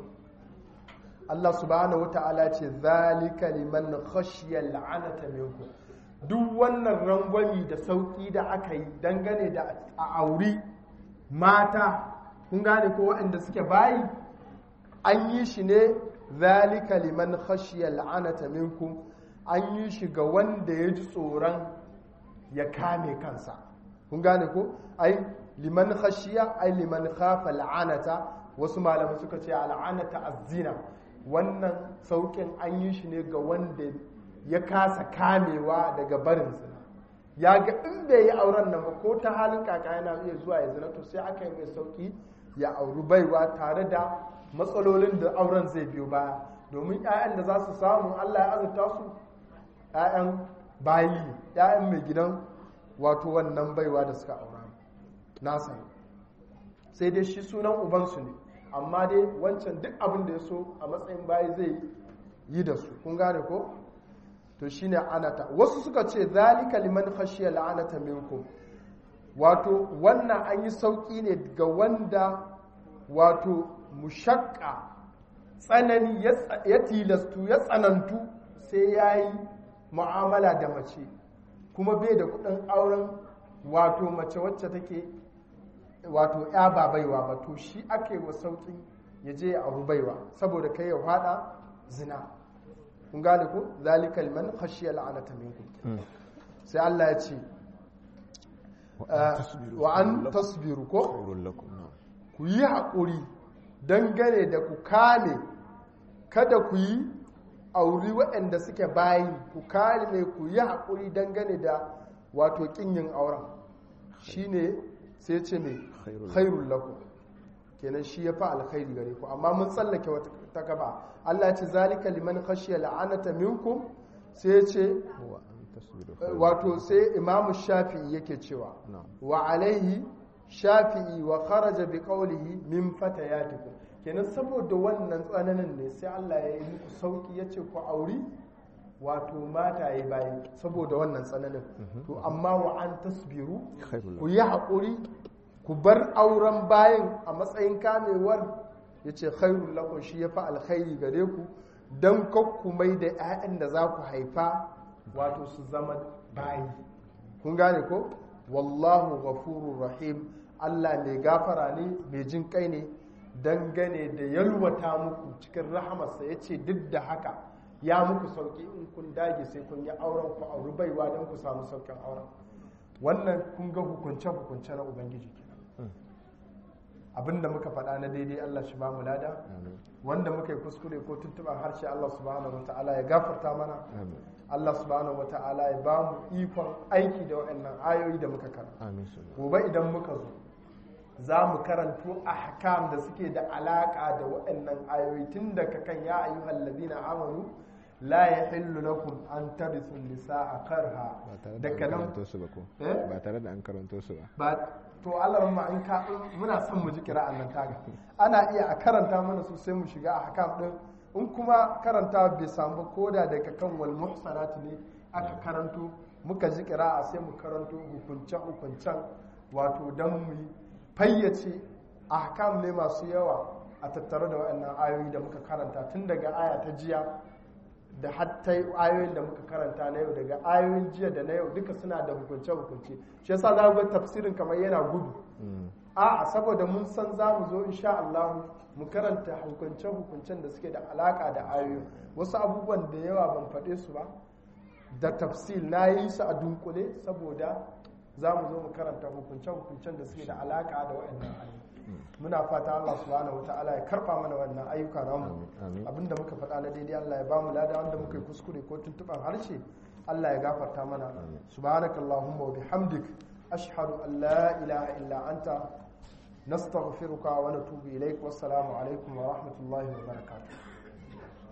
Allah subhanahu wa ta'ala ce zalika liman khashiya la'anata minkum duk wannan rangwami da sauki da aka yi dangane da a auri mata kun gane ko waɗanda suke bayi an yi shi ne zalika liman khashiya la'anata minkum an yi shi ga wanda ya ji tsoron ya kame kansa kun gane ko ai liman khashiya ai liman khafa la'anata wasu malamai suka ce al'anata azzina wannan saukin an yi shi ne ga wanda ya kasa kamewa daga barin zina ya ga in bai yi auren nan ba ko ta halin kaka yana iya zuwa ya zina to sai aka yi mai sauki ya auri baiwa tare da matsalolin da auren zai biyo baya domin 'ya'yan da za su samu allah ya azurta su 'ya'yan bayi ne 'ya'yan mai gidan wato wannan baiwa da suka aura nasa ne sai dai shi sunan ubansu ne amma dai wancan duk abin da ya so a matsayin bayi zai yi da su kun gane ko to shine anata wasu suka ce zalika liman khashiya la'anata minkum wato wannan an yi sauki ne ga wanda wato mushakka tsanani ya tilastu ya tsanantu sai ya yi mu'amala da mace kuma bai da kudin auren wato mace wacce take wato ya ba baiwa ba to shi ake wa sauƙin ya je ya auri baiwa saboda kai ya fada zina kun gane ku zalika liman khashiya la'anata minkum sai Allah ya ce wa an tasbiru ko ku yi haƙuri dangane da ku kame kada ku yi auri waɗanda suke bayi ku kame ku yi haƙuri dangane da wato ƙinyin auren shine sai ce mai khairul lakum kenan shi ya fa alkhairi gare ku amma mun tsallake wata ta gaba Allah ya ce zalika liman khashiya la'anata minkum sai ce wato sai imamu shafi'i yake cewa wa alaihi shafi'i wa kharaja bi qawlihi min fatayatikum kenan saboda wannan tsananin ne sai Allah ya yi muku sauki yace ku auri wato mataye bayi saboda wannan tsananin to amma wa an tasbiru ku yi haƙuri ku bar auren bayan a matsayin kamewar ya ce khairun lakon shi ya fi alkhairi gare ku don kakku mai da 'ya'yan da za ku haifa wato su zama bayi kun gane ko wallahu ghafurur rahim allah mai gafara ne mai jin kai ne dangane da yalwata muku cikin rahamarsa ya ce duk da haka ya muku sauki in kun dage sai kun yi auren ku auri baiwa don ku samu saukin auren wannan kun ga hukunce-hukunce na ubangiji kenan abinda muka faɗa na daidai Allah shi ba mu lada wanda muka yi kuskure ko tuntuɓar harshe Allah subhanahu wata'ala ya gafarta mana Allah subhanahu wata'ala ya ba mu ikon aiki da waɗannan ayoyi da muka karanta gobe idan muka zo za mu karanto ahkam da suke da alaƙa da waɗannan ayoyi tun daga kan ya ayyuhal ladina amanu la yahillu lakum an tarithu nisaa karha daga nan ba tare da an karanto su ba ba to Allah ma in ka muna son mu ji kira'an nan taga ana iya a karanta mana su sai mu shiga a hakam din in kuma karanta bai samu ba koda daga kan wal muhsanat ne aka karanto muka ji kira'a sai mu karanto hukunce hukuncen wato dan mu fayyace ahkam ne masu yawa a tattare da waɗannan ayoyi da muka karanta tun daga aya ta jiya da hatta ayoyin da muka karanta na yau daga ayoyin jiya da na yau duka suna da hukunce-hukunce shi yasa za ga tafsirin kamar yana gudu a saboda mun san za mu zo insha Allah mu karanta hukunce-hukuncen da suke da alaka da ayoyi wasu abubuwan da yawa ban faɗe su ba da tafsil na yi su a dunkule saboda za mu zo mu karanta hukunce-hukuncen da suke da alaka da waɗannan ayoyi muna fata Allah subhanahu wataala ya karba mana wannan ayyuka namu abinda muka faɗa na daidai Allah ya bamu lada wanda muka yi kuskure ko tuntuban harshe Allah ya gafarta mana subhanakallahumma wa bihamdik ashhadu an la ilaha illa anta nastaghfiruka wa natubu ilaik wassalamu alaikum wa rahmatullahi wa barakatuh